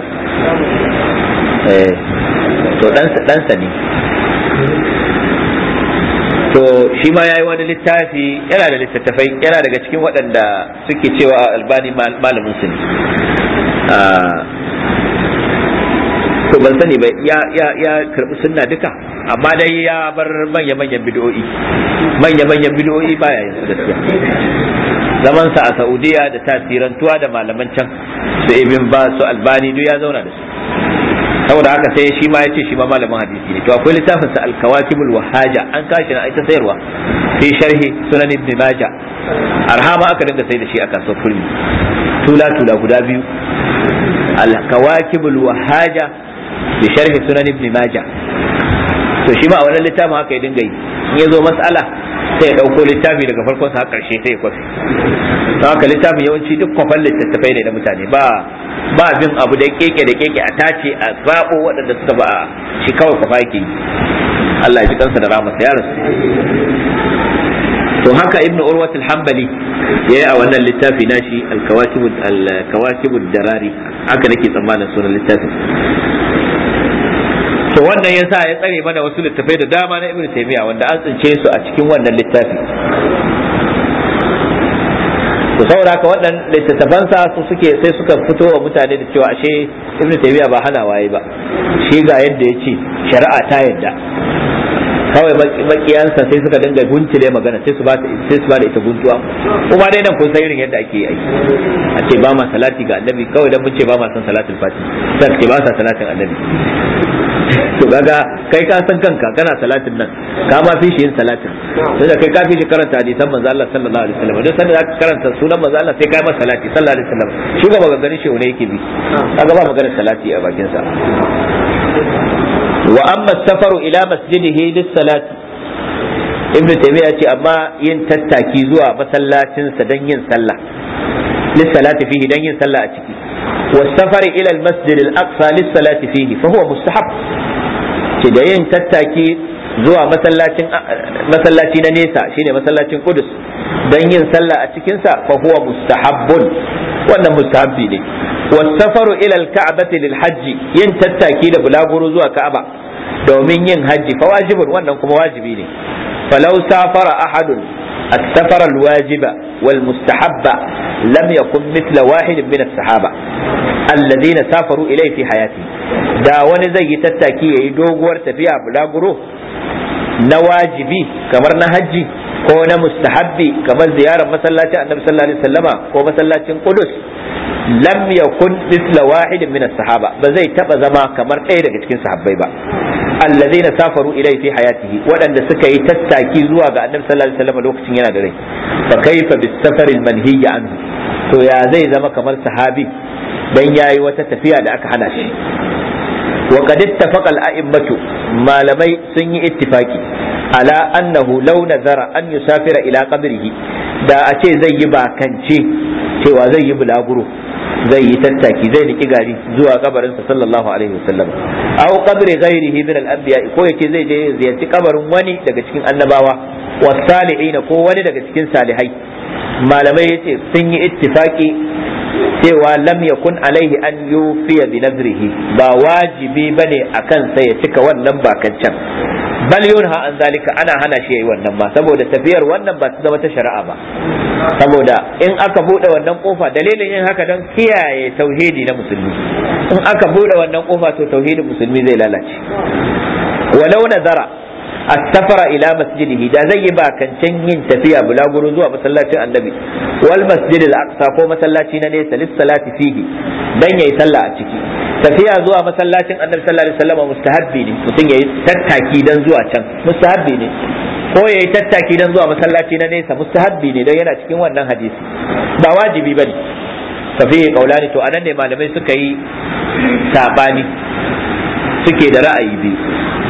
to ɗansa ne to shi ma ya yi wani littafi yana da littattafai yana daga cikin waɗanda suke cewa albani malamin su ne to ban sani ba ya karɓi sunna duka amma dai ya bar manya-manyan bidiyo'i manya-manyan bidiyo'i baya yin su gaskiya zaman sa a Saudiya da tasirantuwa da malaman can su ibn ba su albani duk ya zauna da su saboda haka sai shi ma ya ce shi ma malamin hadisi ne to akwai littafin sa al-kawakibul wahaja an kashi na ita sayarwa fi sharhi sunan ibn majah arhama aka dinga sai da shi a kasuwar kurmi tula tula guda biyu al-kawakibul wahaja bi sharhi sunan ibn majah to shi ma a wannan littafin haka ya dinga yi in ya zo mas'ala sai ya ɗauko littafi daga farkon sa har ƙarshe sai ya kwafi don haka littafin yawanci duk kwafan littattafai ne na mutane ba ba bin abu da keke da keke a tace a zaɓo waɗanda suka ba shi kawai kwafa yake yi Allah ya ji kansa da ramasa ya rasu to haka ibnu urwat al-hanbali yayi a wannan littafi nashi al-kawakib al-kawakib darari haka nake tsammanin sunan littafin to wannan yasa ya tsare mana wasu littafai da dama na ibnu taymiya wanda an tsince su a cikin wannan littafi to saboda haka wannan littattafansa su suke sai suka fito wa mutane da cewa ashe ibnu taymiya ba hana waye ba shi ga yadda ya ce shari'a ta yadda kawai makiyansa sai suka dinga guntule magana sai su ba sai su ba da ita guntuwa kuma dai nan kun san irin yadda ake yi a ce ba ma salati ga annabi kawai dan mun ce ba ma san salatul fati sai ce ba sa salatin annabi to kaga kai ka san kanka kana salatin nan ka ma fi shi yin salatin sai kai ka fi shi karanta hadisan manzo Allah sallallahu alaihi wasallam dan sanda zaka karanta sunan manzo Allah sai kai masa salati sallallahu alaihi wasallam shi ga maganganun shi ne yake bi kaga ba maganar salati a bakin sa wa amma safaru ila masjidihi lis-salati ibnu taymiya ce amma yin tattaki zuwa masallacin sa dan yin sallah lis-salati fihi dan yin sallah a ciki والسفر إلى المسجد الأقصى للصلاة فيه فهو مستحب da yin tattaki zuwa masallaci na nesa shine masallacin Qudus don yin sallah a cikinsa fa huwa mustahabbun wannan mustahabbi ne wasafaru ila alka'bati lil hajji yin tattaki da bulaguro zuwa ka'aba domin yin hajji fa wajibun wannan kuma wajibi ne falau safara ahadun السفر الواجب والمستحب لم يكن مثل واحد من الصحابة الذين سافروا إليه في حياته دا wani zai yi tattaki ya yi doguwar tafiya bulaguro na wajibi kamar na hajji ko na mustahabbi kamar ziyarar masallacin annabi sallallahu alaihi wasallama ko masallacin qudus lam yakun mithla wahidin min as-sahaba ba zai taba zama kamar ɗaya daga cikin sahabbai ba allazina safaru ilai fi hayatihi waɗanda suka yi tattaki zuwa ga annabi sallallahu alaihi wasallam lokacin yana da rai fa kaifa bis safar al manhiy anhu to ya zai zama kamar sahabi dan yayi wata tafiya da aka hana shi wa qad ittafaqa al a'immatu malamai sun yi ittifaki ala annahu law nazara an yusafira ila qabrihi da a ce zai yi bakance cewa zai yi bulaguro zai yi tattaki zai niki gari zuwa kabarinsa sallallahu alaihi wasallam aw qabri ghairihi min al-anbiya ko yace zai je ziyarci kabarin wani daga cikin annabawa wasalihin ko wani daga cikin salihai malamai yace sun yi ittifaki cewa lam yakun alaihi an yufiya bi nazrihi ba wajibi bane akan sa ya cika wannan bakancan bal yunha an zalika ana hana shi yayi wannan ma saboda tafiyar wannan ba ta zama ta shari'a ba saboda in aka bude wannan kofa dalilin yin haka don kiyaye tauhidi na musulmi in aka bude wannan kofa to tauhidin musulmi zai lalace walau nazara as-safara ila masjidihi da zai yi bakancan yin tafiya bulaguro zuwa masallacin annabi wal masjid al-aqsa ko masallaci na nesa lis-salati fihi dan yayi sallah a ciki tafiya zuwa masallacin annabi sallallahu alaihi wasallam mustahabbi ne mutum yayi tattaki dan zuwa can mustahabbi ne ko yayi tattaki dan zuwa masallaci na nesa mustahabbi ne dan yana cikin wannan hadisi ba wajibi bane tafi kaulani to anan ne malamai suka yi sabani suke da ra'ayi biyu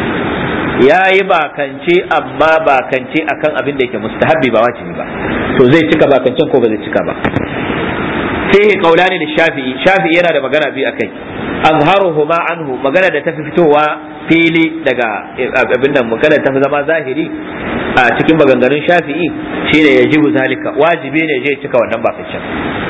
ya yi bakance amma bakance akan abin da yake mustahabbi ba wajibi ba to zai cika bakancen ko ba zai cika ba fihi qaulani da shafi'i shafi'i yana da magana biyu akai azharuhuma anhu magana da tafi fitowa fili daga abin nan magana tafi zama zahiri a cikin maganganun shafi'i shine yajibu zalika wajibi ne je cika wannan bakancen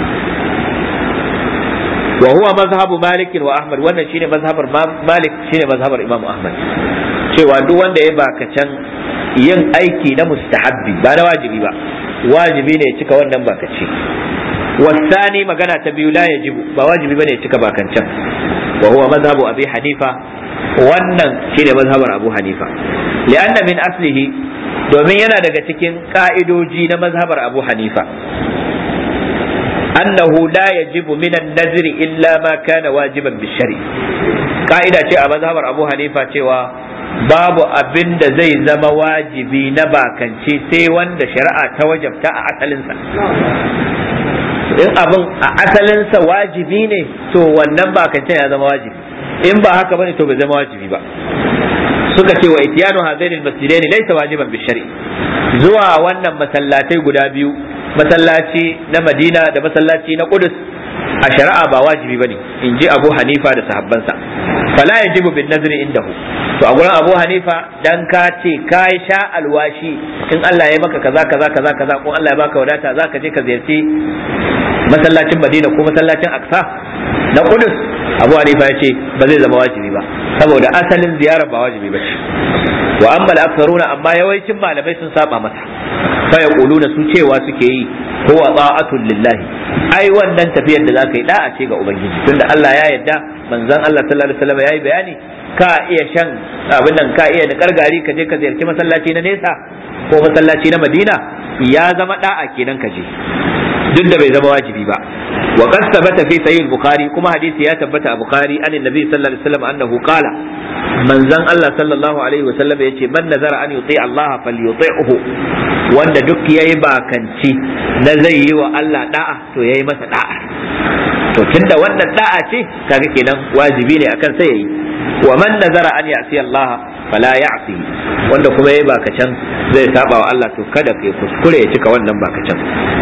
wa huwa mazhabu malik wa ahmad wannan shine mazhabar malik shine mazhabar imam ahmad cewa duk wanda ya bakacen yin aiki na mustahabbi ba na wajibi ba wajibi ne ya cika wannan bakace wasani magana ta biyu la yajibu ba wajibi bane ya cika bakancan wa huwa mazhabu abi hanifa wannan shine mazhabar abu hanifa li'anna min aslihi domin yana daga cikin ka'idoji na mazhabar abu hanifa annahu la yajibu min an-nazri illa ma kana wajiban bishari ka'ida ce a mazhabar abu hanifa cewa babu abin da zai zama wajibi na bakance sai wanda shari'a ta wajabta a asalinsa in abin a asalinsa wajibi ne to wannan bakance ya zama wajibi in ba haka bane to bai zama wajibi ba suka ce wa itiyanu hadain almasjidain laysa wajiban bi shar'i zuwa wannan masallatai guda biyu masallaci na Madina da masallaci na Qudus a shari'a ba wajibi bane in ji Abu Hanifa da sahabbansa fala yajibu bin nazri indahu to a gurin Abu Hanifa dan ka ce ka sha alwashi in Allah ya maka kaza kaza kaza kaza ko Allah ya baka wadata zaka je ka ziyarci masallacin Madina ko masallacin Aqsa na Qudus Abu Hanifa ya ce ba zai zama wajibi ba saboda asalin ziyarar ba wajibi ba ce wa amma al-aktharuna amma yawancin malamai sun saba masa fa yaquluna su cewa suke yi huwa ta'atul lillahi ai wannan tafiyar da zaka yi da'a ce ga ubangiji tunda Allah ya yarda manzon Allah sallallahu alaihi wasallam yayi bayani ka iya shan abin nan ka iya niƙar gari ka je ka ziyarci masallaci na nesa ko masallaci na Madina ya zama da'a kenan ka je duk da bai zama wajibi ba wa qad thabata fi sahih al-bukhari kuma hadisi ya tabbata a bukhari an annabi sallallahu alaihi wasallam annahu qala manzon Allah sallallahu alaihi wasallam yace man nazara an yuti Allah falyuti'hu wanda duk yayi bakanci na zai yi wa Allah da'a to yayi masa da'a to tunda wannan da'a ce kaga kenan wajibi ne akan sai yayi wa man nazara an ya'si Allah fala ya'si wanda kuma yayi bakacin zai saba wa Allah to kada kai kuskure ya cika wannan bakacin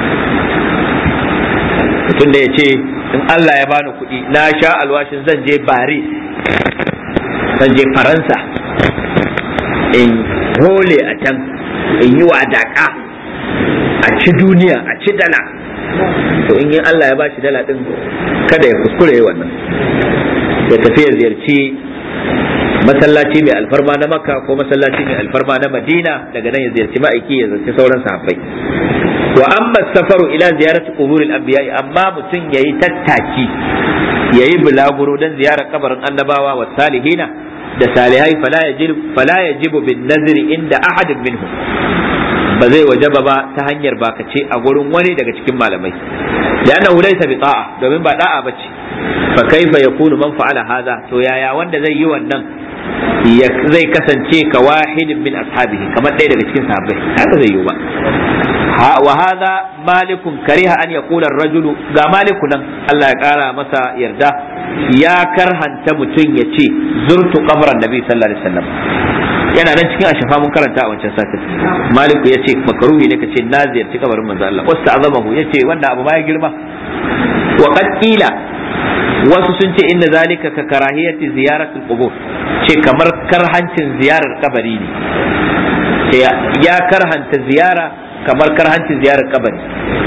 mutum da ya ce in Allah ya bani kuɗi na sha alwashin zan je Paris zan je Faransa in hole a can in yi wadaka a ci duniya a ci dala to in yi Allah ya bashi dala din kada ya kuskure wannan ya tafi ya ziyarci masallaci mai alfarma na makka ko masallaci mai alfarma na madina daga nan ya ziyarci ma'aiki ya zarci sauran sahabbai wa amma safaru ila ziyarati quburil anbiya amma mutum yayi tattaki yayi bulaguro dan ziyarar kabarin annabawa wa salihina da salihai fala yajibu fala yajibu bin nazri inda ahadin minhum ba zai wajaba ba ta hanyar bakace a gurin wani daga cikin malamai لأنه ليس بطاعة domin ba da'a bace fa kaifa yakunu man fa'ala hadha to yaya wanda zai yi wannan zai kasance ka wahidin min ashabihi kamar ɗaya daga cikin sahabbai haka zai yi ba wa hadha malikun kariha an yaqula ar-rajulu ga maliku nan Allah ya kara masa yarda ya karhanta mutum ya ce zurtu qabran nabi sallallahu alaihi wasallam yana nan cikin ashafa mun karanta a wancan satin maliku ya ce makaruhi ne ka ce na ziyarci kabarin manzo Allah wasu azamahu ya ce wannan abu ma ya girma wa qad qila wasu sun ce inna zalika ka karahiyati ziyaratul qubur ce kamar karhancin ziyarar kabari ne ce ya karhanta ziyara kamar karhancin ziyarar kabari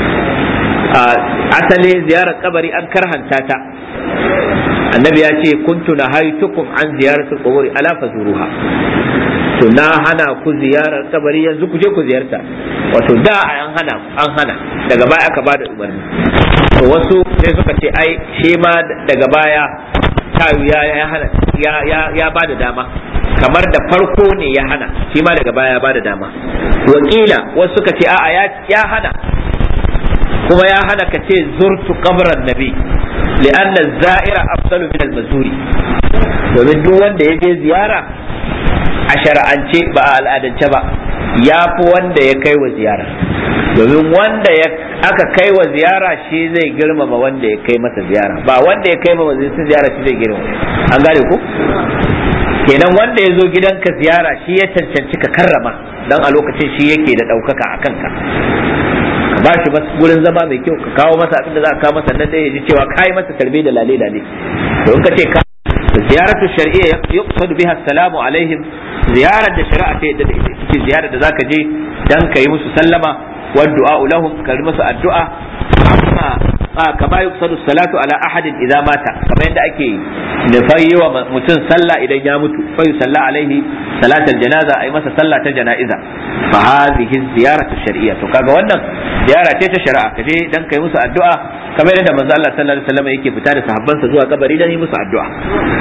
asali ziyarar kabari an karhanta ta annabi ya ce kuntu nahaytukum an ziyaratul qubur ala fazuruha to na hana ku ziyarar kabari yanzu ku je ku ziyarta wato da an hana an hana daga baya aka bada umarni to wasu sai suka ce ai shi ma daga baya tayu ya ya hana ya ya ya bada dama kamar da farko ne ya hana shi ma daga baya ya bada dama wakila wasu suka ce a'a ya ya hana kuma ya hana ka ce zurtu qabran nabi li'anna zaira afdalu min al-mazuri domin duk wanda ya je ziyara a shara'ance ba a al'adance ba ya fi wanda ya kai wa ziyara domin wanda ya aka kai wa ziyara shi zai girmama wanda ya kai masa ziyara ba wanda ya kai masa ziyara shi zai girmama an gane ku kenan wanda ya zo gidanka ziyara shi ya cancanci ka karrama dan a lokacin shi yake da ɗaukaka a kanka ka ba shi gurin zama mai kyau ka kawo masa abin da za ka kawo masa nan da ya ji cewa kai masa tarbe da lale lale to in ka ce ka زيارة الشرعية يقصد بها السلام عليهم زيارة الشريعة في زيارة ذاك جي دنك يمس سلمة والدعاء لهم كلمة الدعاء أما كما يقصد الصلاة على أحد إذا مات كما عند أكي نفي ومتن صلى إذا يموت فيصلى عليه صلاة الجنازة أي مثلا صلاة جنائزة فهذه الزيارة الشرعية فكذا وانا زيارة الشرعية كجي دنك يمس الدعاء kamar yadda manzo Allah sallallahu alaihi wasallam yake fita da sahabbansa zuwa kabari dan yi musu addu'a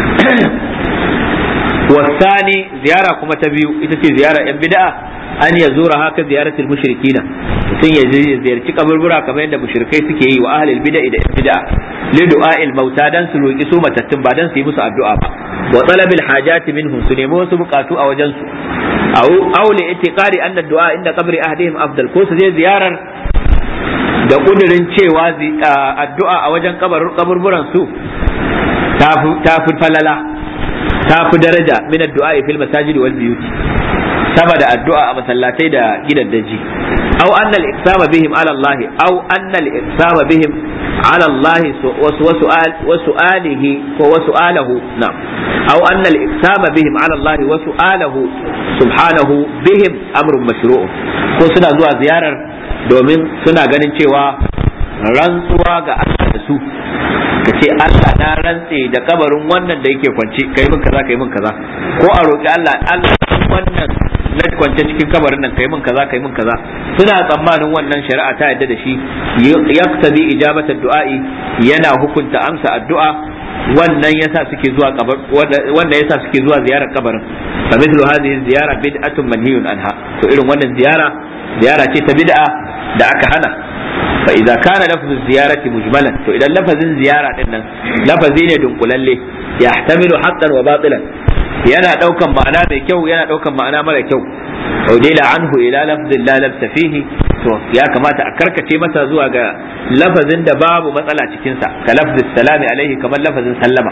wasani ziyara kuma ta biyu ita ce ziyara yan bid'a an ya zura haka ziyaratul mushrikina mutum ya ziyarci kaburbura kamar yadda mushrikai suke yi wa ahlul bid'a da yan bid'a li du'a'il mauta dan su roki su matattun ba dan su yi musu addu'a ba wa talabil hajati minhum su nemi wasu bukatu a wajen su aw aw li itiqadi anna du'a inda qabri ahdihim afdal ko su je ziyarar da kudirin cewa addu'a a wajen kaburburan su ta fi falala ta fi daraja min addu'a fil masajidi wal biyuti sama da addu'a a masallatai da gidan daji aw annal iqsama bihim ala Allah aw annal iqsama bihim ala Allah wa su'alihi ko wa su'alahu na'am aw annal iqsama bihim ala Allah wa su'alahu subhanahu bihim amrun mashru' ko suna zuwa ziyarar domin suna ganin cewa rantsuwa ga Allah da su ka ce Allah na rantse da kabarin wannan da yake kwance kai min kaza kai min kaza ko a roƙi Allah Allah wannan na kwance cikin kabarin nan kai min kaza kai min kaza suna tsammanin wannan shari'a ta yadda da shi yaqtadi ijabata du'a'i yana hukunta amsa addu'a wannan yasa suke zuwa kabar wannan yasa suke zuwa ziyarar kabarin fa mithlu hadhihi ziyara bid'atun manhiyun anha to irin wannan ziyara ziyara ce ta bid'a da aka hana fa idza kana lafzu ziyarati mujmalan to idan lafazin ziyara din nan lafazi ne dunkulalle yahtamilu haqqan wa batilan yana daukan ma'ana mai kyau yana daukan ma'ana mara kyau udila anhu ila lafzin la labsa fihi to ya kamata a karkace masa zuwa ga lafazin da babu matsala cikin sa ka lafzin salami alaihi kamar lafazin sallama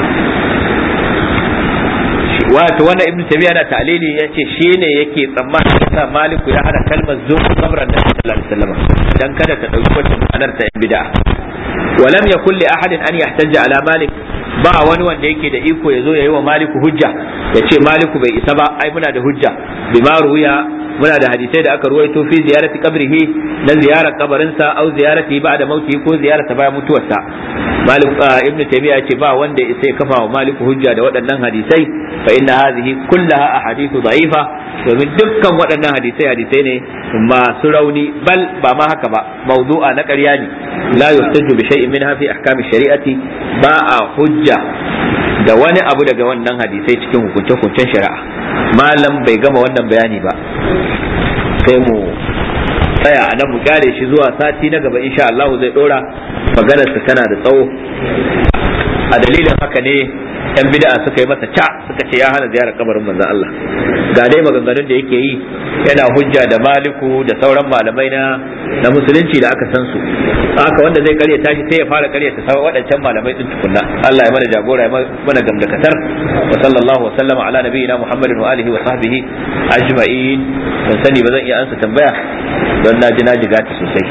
wato wannan ibnu tabiya da ta'lili yace shine yake tsammanin yasa maliku ya hada kalmar zuwa kabran da sallallahu alaihi wasallam dan kada ta dauki wata ma'anar ta bid'a ولم يكن لأحد أن يحتج على مالك ba wani wanda yake da iko ya zo ya yi wa maliku hujja ya ce maliku bai isa ba ai muna da hujja bima ruya muna da hadisai da aka ruwaito fi ziyarati qabrihi na ziyarar kabarinsa au ziyarati ba'da mautihi ko ziyarata bayan mutuwarsa malik ibnu taymiya ce ba wanda sai kafa wa malik hujja da waɗannan hadisai fa inna hadhihi kullaha ahadithu da'ifa domin dukkan waɗannan hadisai hadisai ne masu rauni bal ba ma haka ba mawdu'a na ƙarya ne la yuhtaju bi shay'in minha fi ahkami shari'ati ba a hujja da wani abu daga wannan hadisai cikin hukunce-hukuncen shari'a malam bai gama wannan bayani ba sai mu tsaya a nan mu kyale shi zuwa sati na gaba insha Allah zai dora maganarsa tana da tsawo a dalilin haka ne yan bid'a suka yi masa ca suka ce ya hana ziyarar kabarin manzon Allah ga dai maganganun da yake yi yana hujja da maliku da sauran malamai na na musulunci da aka san su haka wanda zai karyata shi sai ya fara karyata sauran waɗancan malamai din tukunna Allah ya mana jagora ya mana gamdakatar wa sallallahu wa sallama ala nabiyyina Muhammadin wa alihi wa sahbihi ajma'in ban sani ba zan iya ansa tambaya don na ji na jiga ta sosai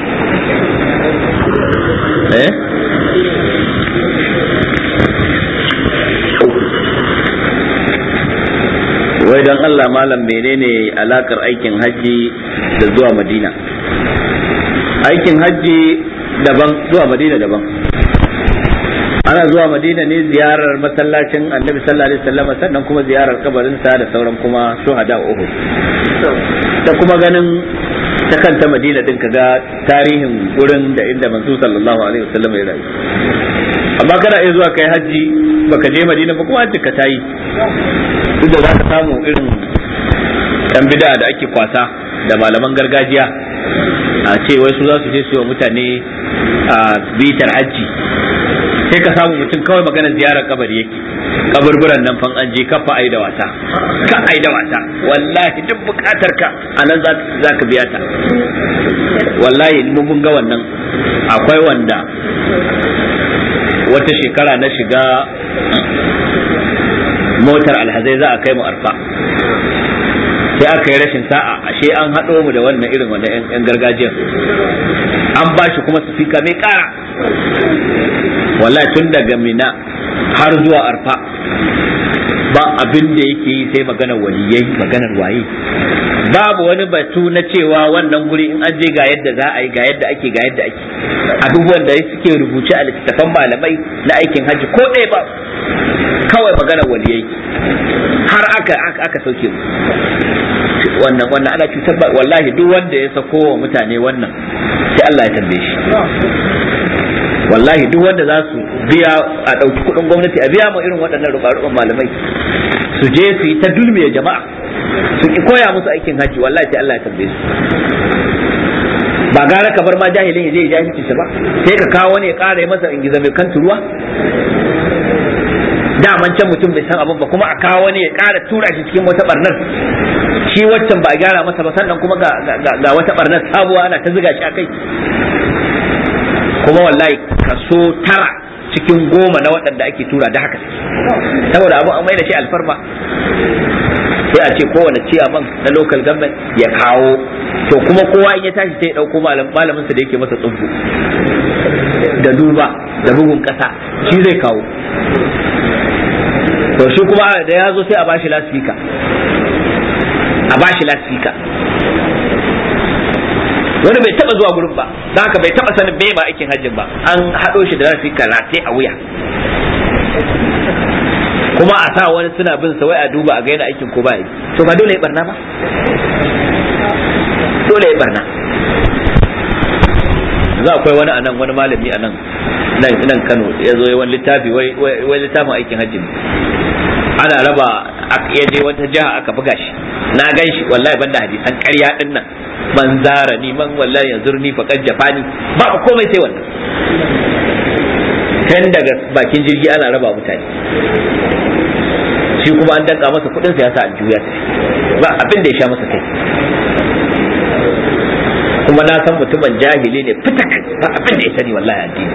eh wai don Allah malam menene alakar aikin hajji da zuwa madina aikin hajji daban zuwa madina daban ana zuwa madina ne ziyarar masallacin annabi sallallahu alaihi wasallam sannan kuma ziyarar kabarinsa da sauran kuma shuhada uhud da kuma ganin ta kanta madina din kaga tarihin gurin da inda manzo sallallahu alaihi wasallam ya rayu amma kana iya zuwa kai hajji baka je madina ba kuma hajji ka tayi duk da za ka samu irin yan bida da ake kwasa da malaman gargajiya a ce wai su za su je su yi wa mutane a bitar hajji sai ka samu mutum kawai maganar ziyarar kabari yake kaburburan nan fan an je kafa ai da wasa ka ai da wasa wallahi duk bukatar ka a nan za ka biya ta wallahi mun ga wannan akwai wanda wata shekara na shiga motar alhazai za a kai mu arfa sai aka yi rashin sa'a ashe an haɗo mu da wannan irin wannan yan gargajiyar an ba shi kuma sufika mai ƙara wallahi tun daga mina har zuwa arfa ba abin da yake yi sai maganar waliyai maganar waye babu wani batu na cewa wannan guri in an je ga yadda za a yi ga yadda ake ga yadda ake abubuwan da suke rubuce a littattafan malamai na aikin hajji ko ɗaya ba kawai maganar waliyai har aka aka sauke mu wannan wannan ana cutar ba wallahi duk wanda ya sako wa mutane wannan sai Allah ya tambaye shi wallahi duk wanda za su biya a ɗauki kuɗin gwamnati a biya mu irin waɗannan ruɓa malamai su je su yi ta dulmiya jama'a su ki koya musu aikin hajji wallahi sai Allah ya tambaye su ba gara ka bar ma jahilin ya je ya jahilci ba sai ka kawo wani ya ƙara masa ingiza mai kan turuwa daman can mutum bai san abin ba kuma a kawo wani ya ƙara tura shi cikin wata barnar shi waccan ba a gyara masa ba sannan kuma ga wata barnar sabuwa ana ta ziga shi a kai kuma wallahi kaso tara cikin goma na waɗanda ake tura da haka saboda abu an mai da shi alfarma sai a ce kowane ciyaman na local government ya kawo to kuma kowa in ya tashi sai ya ɗauko malamin sa da yake masa tsubu da duba da bugun ƙasa shi zai kawo to shi kuma da ya zo sai a bashi lasfika a bashi lasfika wani bai taba zuwa gurin ba don haka bai taba sanin bai ma aikin hajjin ba an haɗo shi da lasfika rataye a wuya kuma a sa wani suna bin sa wai a duba a ga yana aikin ko ba yi to ba dole ya barna ba dole ya barna za akwai wani anan wani malami anan nan nan Kano ya zo wani littafi wai wai littafin aikin hajji ne ana raba ya je wata jiha aka buga shi na gan shi wallahi banda hadisan ƙarya din nan man zara ni man wallahi yanzu ni faqad jafani ba komai sai wannan kan daga bakin jirgi ana raba mutane shi kuma an danka masa kudin sa ya sa aljuya ta ba abin da ya sha masa kai kuma na san mutumin jahili ne fitak ba abin da ya sani wallahi addini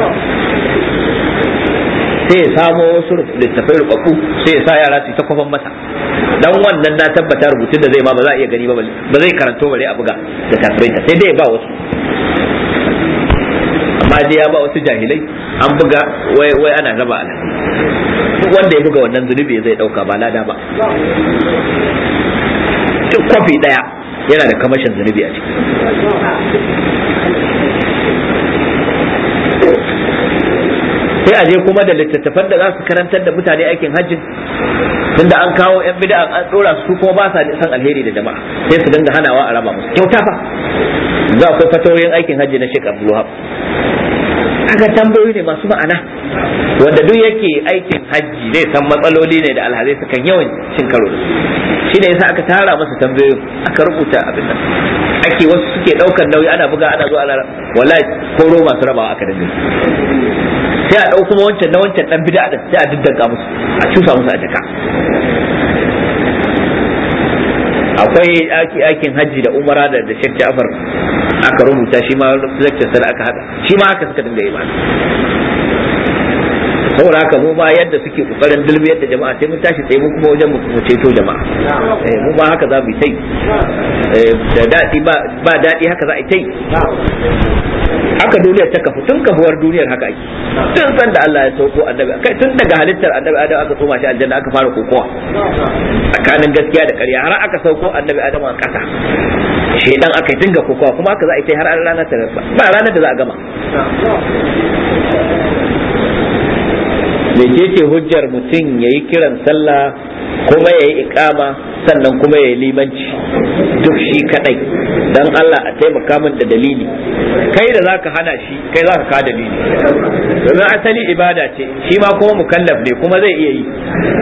sai ya samo wasu littafai rubabbu sai ya sa yara su ta kwafan masa dan wannan na tabbata rubutun da zai ma ba za a iya gani ba ba zai karanto bare a buga da tafiraita sai dai ba wasu amma dai ya ba wasu jahilai an buga wai wai ana raba ala wanda ya buga wannan zunubi zai dauka ba lada ba duk kwafi daya yana da kamashin zunubi a ciki sai a je kuma da littattafan da za su karantar da mutane aikin hajji tunda an kawo yan bid'a an dora su kuma ba sa san alheri da jama'a sai su dinga hanawa a raba musu kyauta fa za akwai fatawoyin aikin hajji na Sheikh Abdul Wahab aka tambayoyi ne masu ma'ana wanda duk yake aikin hajji zai san matsaloli ne da alhazai su kan yawan cin karo da shi ne yasa aka tara masa tambayoyin aka rubuta abin nan ake wasu suke daukar nauyi ana buga ana zo ana wallahi koro masu rabawa aka dinga sai a ɗau kuma wancan na wancan ɗan bida din sai a diddanka musu a cusa musu a jaka akwai aikin hajji da umara da da Sheikh Ja'far aka rubuta shi ma lecture sai aka hada shi ma haka suka dinga yi ba saboda haka mu ba yadda suke kokarin dulmi yadda jama'a sai mun tashi tsaye mu kuma wajen mu ceto jama'a eh mu ba haka za mu yi tai da dadi ba ba dadi haka za a yi tai haka duniyar ta kafu tun kafuwar duniyar haka ake tun san da Allah ya sauko annabi kai tun daga halittar annabi Adam aka tsoma shi aljanna aka fara kokowa tsakanin gaskiya da ƙarya har aka sauko annabi Adam a ƙasa shedan aka yi dinga kokowa kuma haka za a yi tai har ranar ta ba ranar da za a gama mecece hujjar mutum ya yi kiran sallah kuma ya yi ikama sannan kuma ya yi limanci duk shi kadai dan Allah a taimaka min da dalili kai da zaka hana shi kai zaka ka dalili domin asali ibada ce shi ma kuma mukallaf ne kuma zai iya yi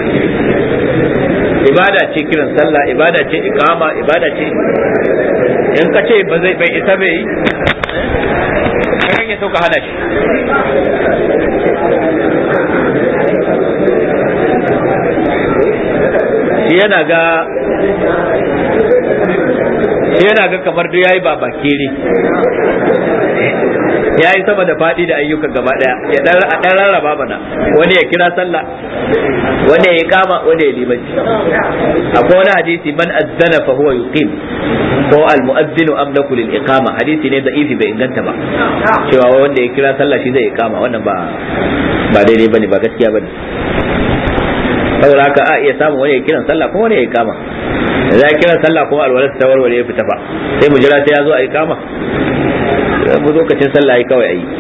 ibada ce kiran sallah ibada ce ikama ibada ce in ka ce ba zai bai isa bai yi kan ya sauka hana shi shi yana ga shi yana ga kamar duk yayi ba bakiri ya yi sama da faɗi da ayyukan gaba ɗaya ya ɗan rarraba mana wani ya kira sallah wani ya yi kama wani ya limanci akwai wani hadisi man azzana fa huwa yuqim ko al mu'azzinu amlaku lil iqama hadisi ne da'ifi bai inganta ba cewa wanda ya kira sallah shi zai iqama wannan ba ba daidai bane ba gaskiya bane saboda haka a iya samun wani ya kiran sallah kuma wani ya kama da ya kiran sallah kuma alwalar ta warware ya fita fa sai mu jira sai ya zo a yi kama mu lokacin sallah yi kawai a yi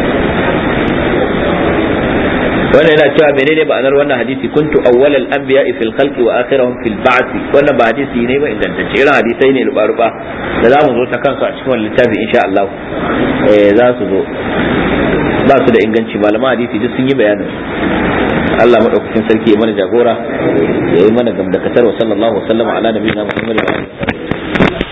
wannan yana cewa menene ma'anar wannan hadisi kuntu awwalal anbiya'i fil khalqi wa akhirahum fil ba'th wannan ba hadisi ne ba ingantacce irin hadisai ne ruba ruba da za mu zo ta kansu a cikin wannan littafi insha Allah eh za su zo ba su da inganci malaman hadisi duk sun yi bayanin Allah madaukakin sarki ya mana jagora ya yi mana gamdakatar wa sallallahu wa sallama ala nabiyina Muhammad wa alihi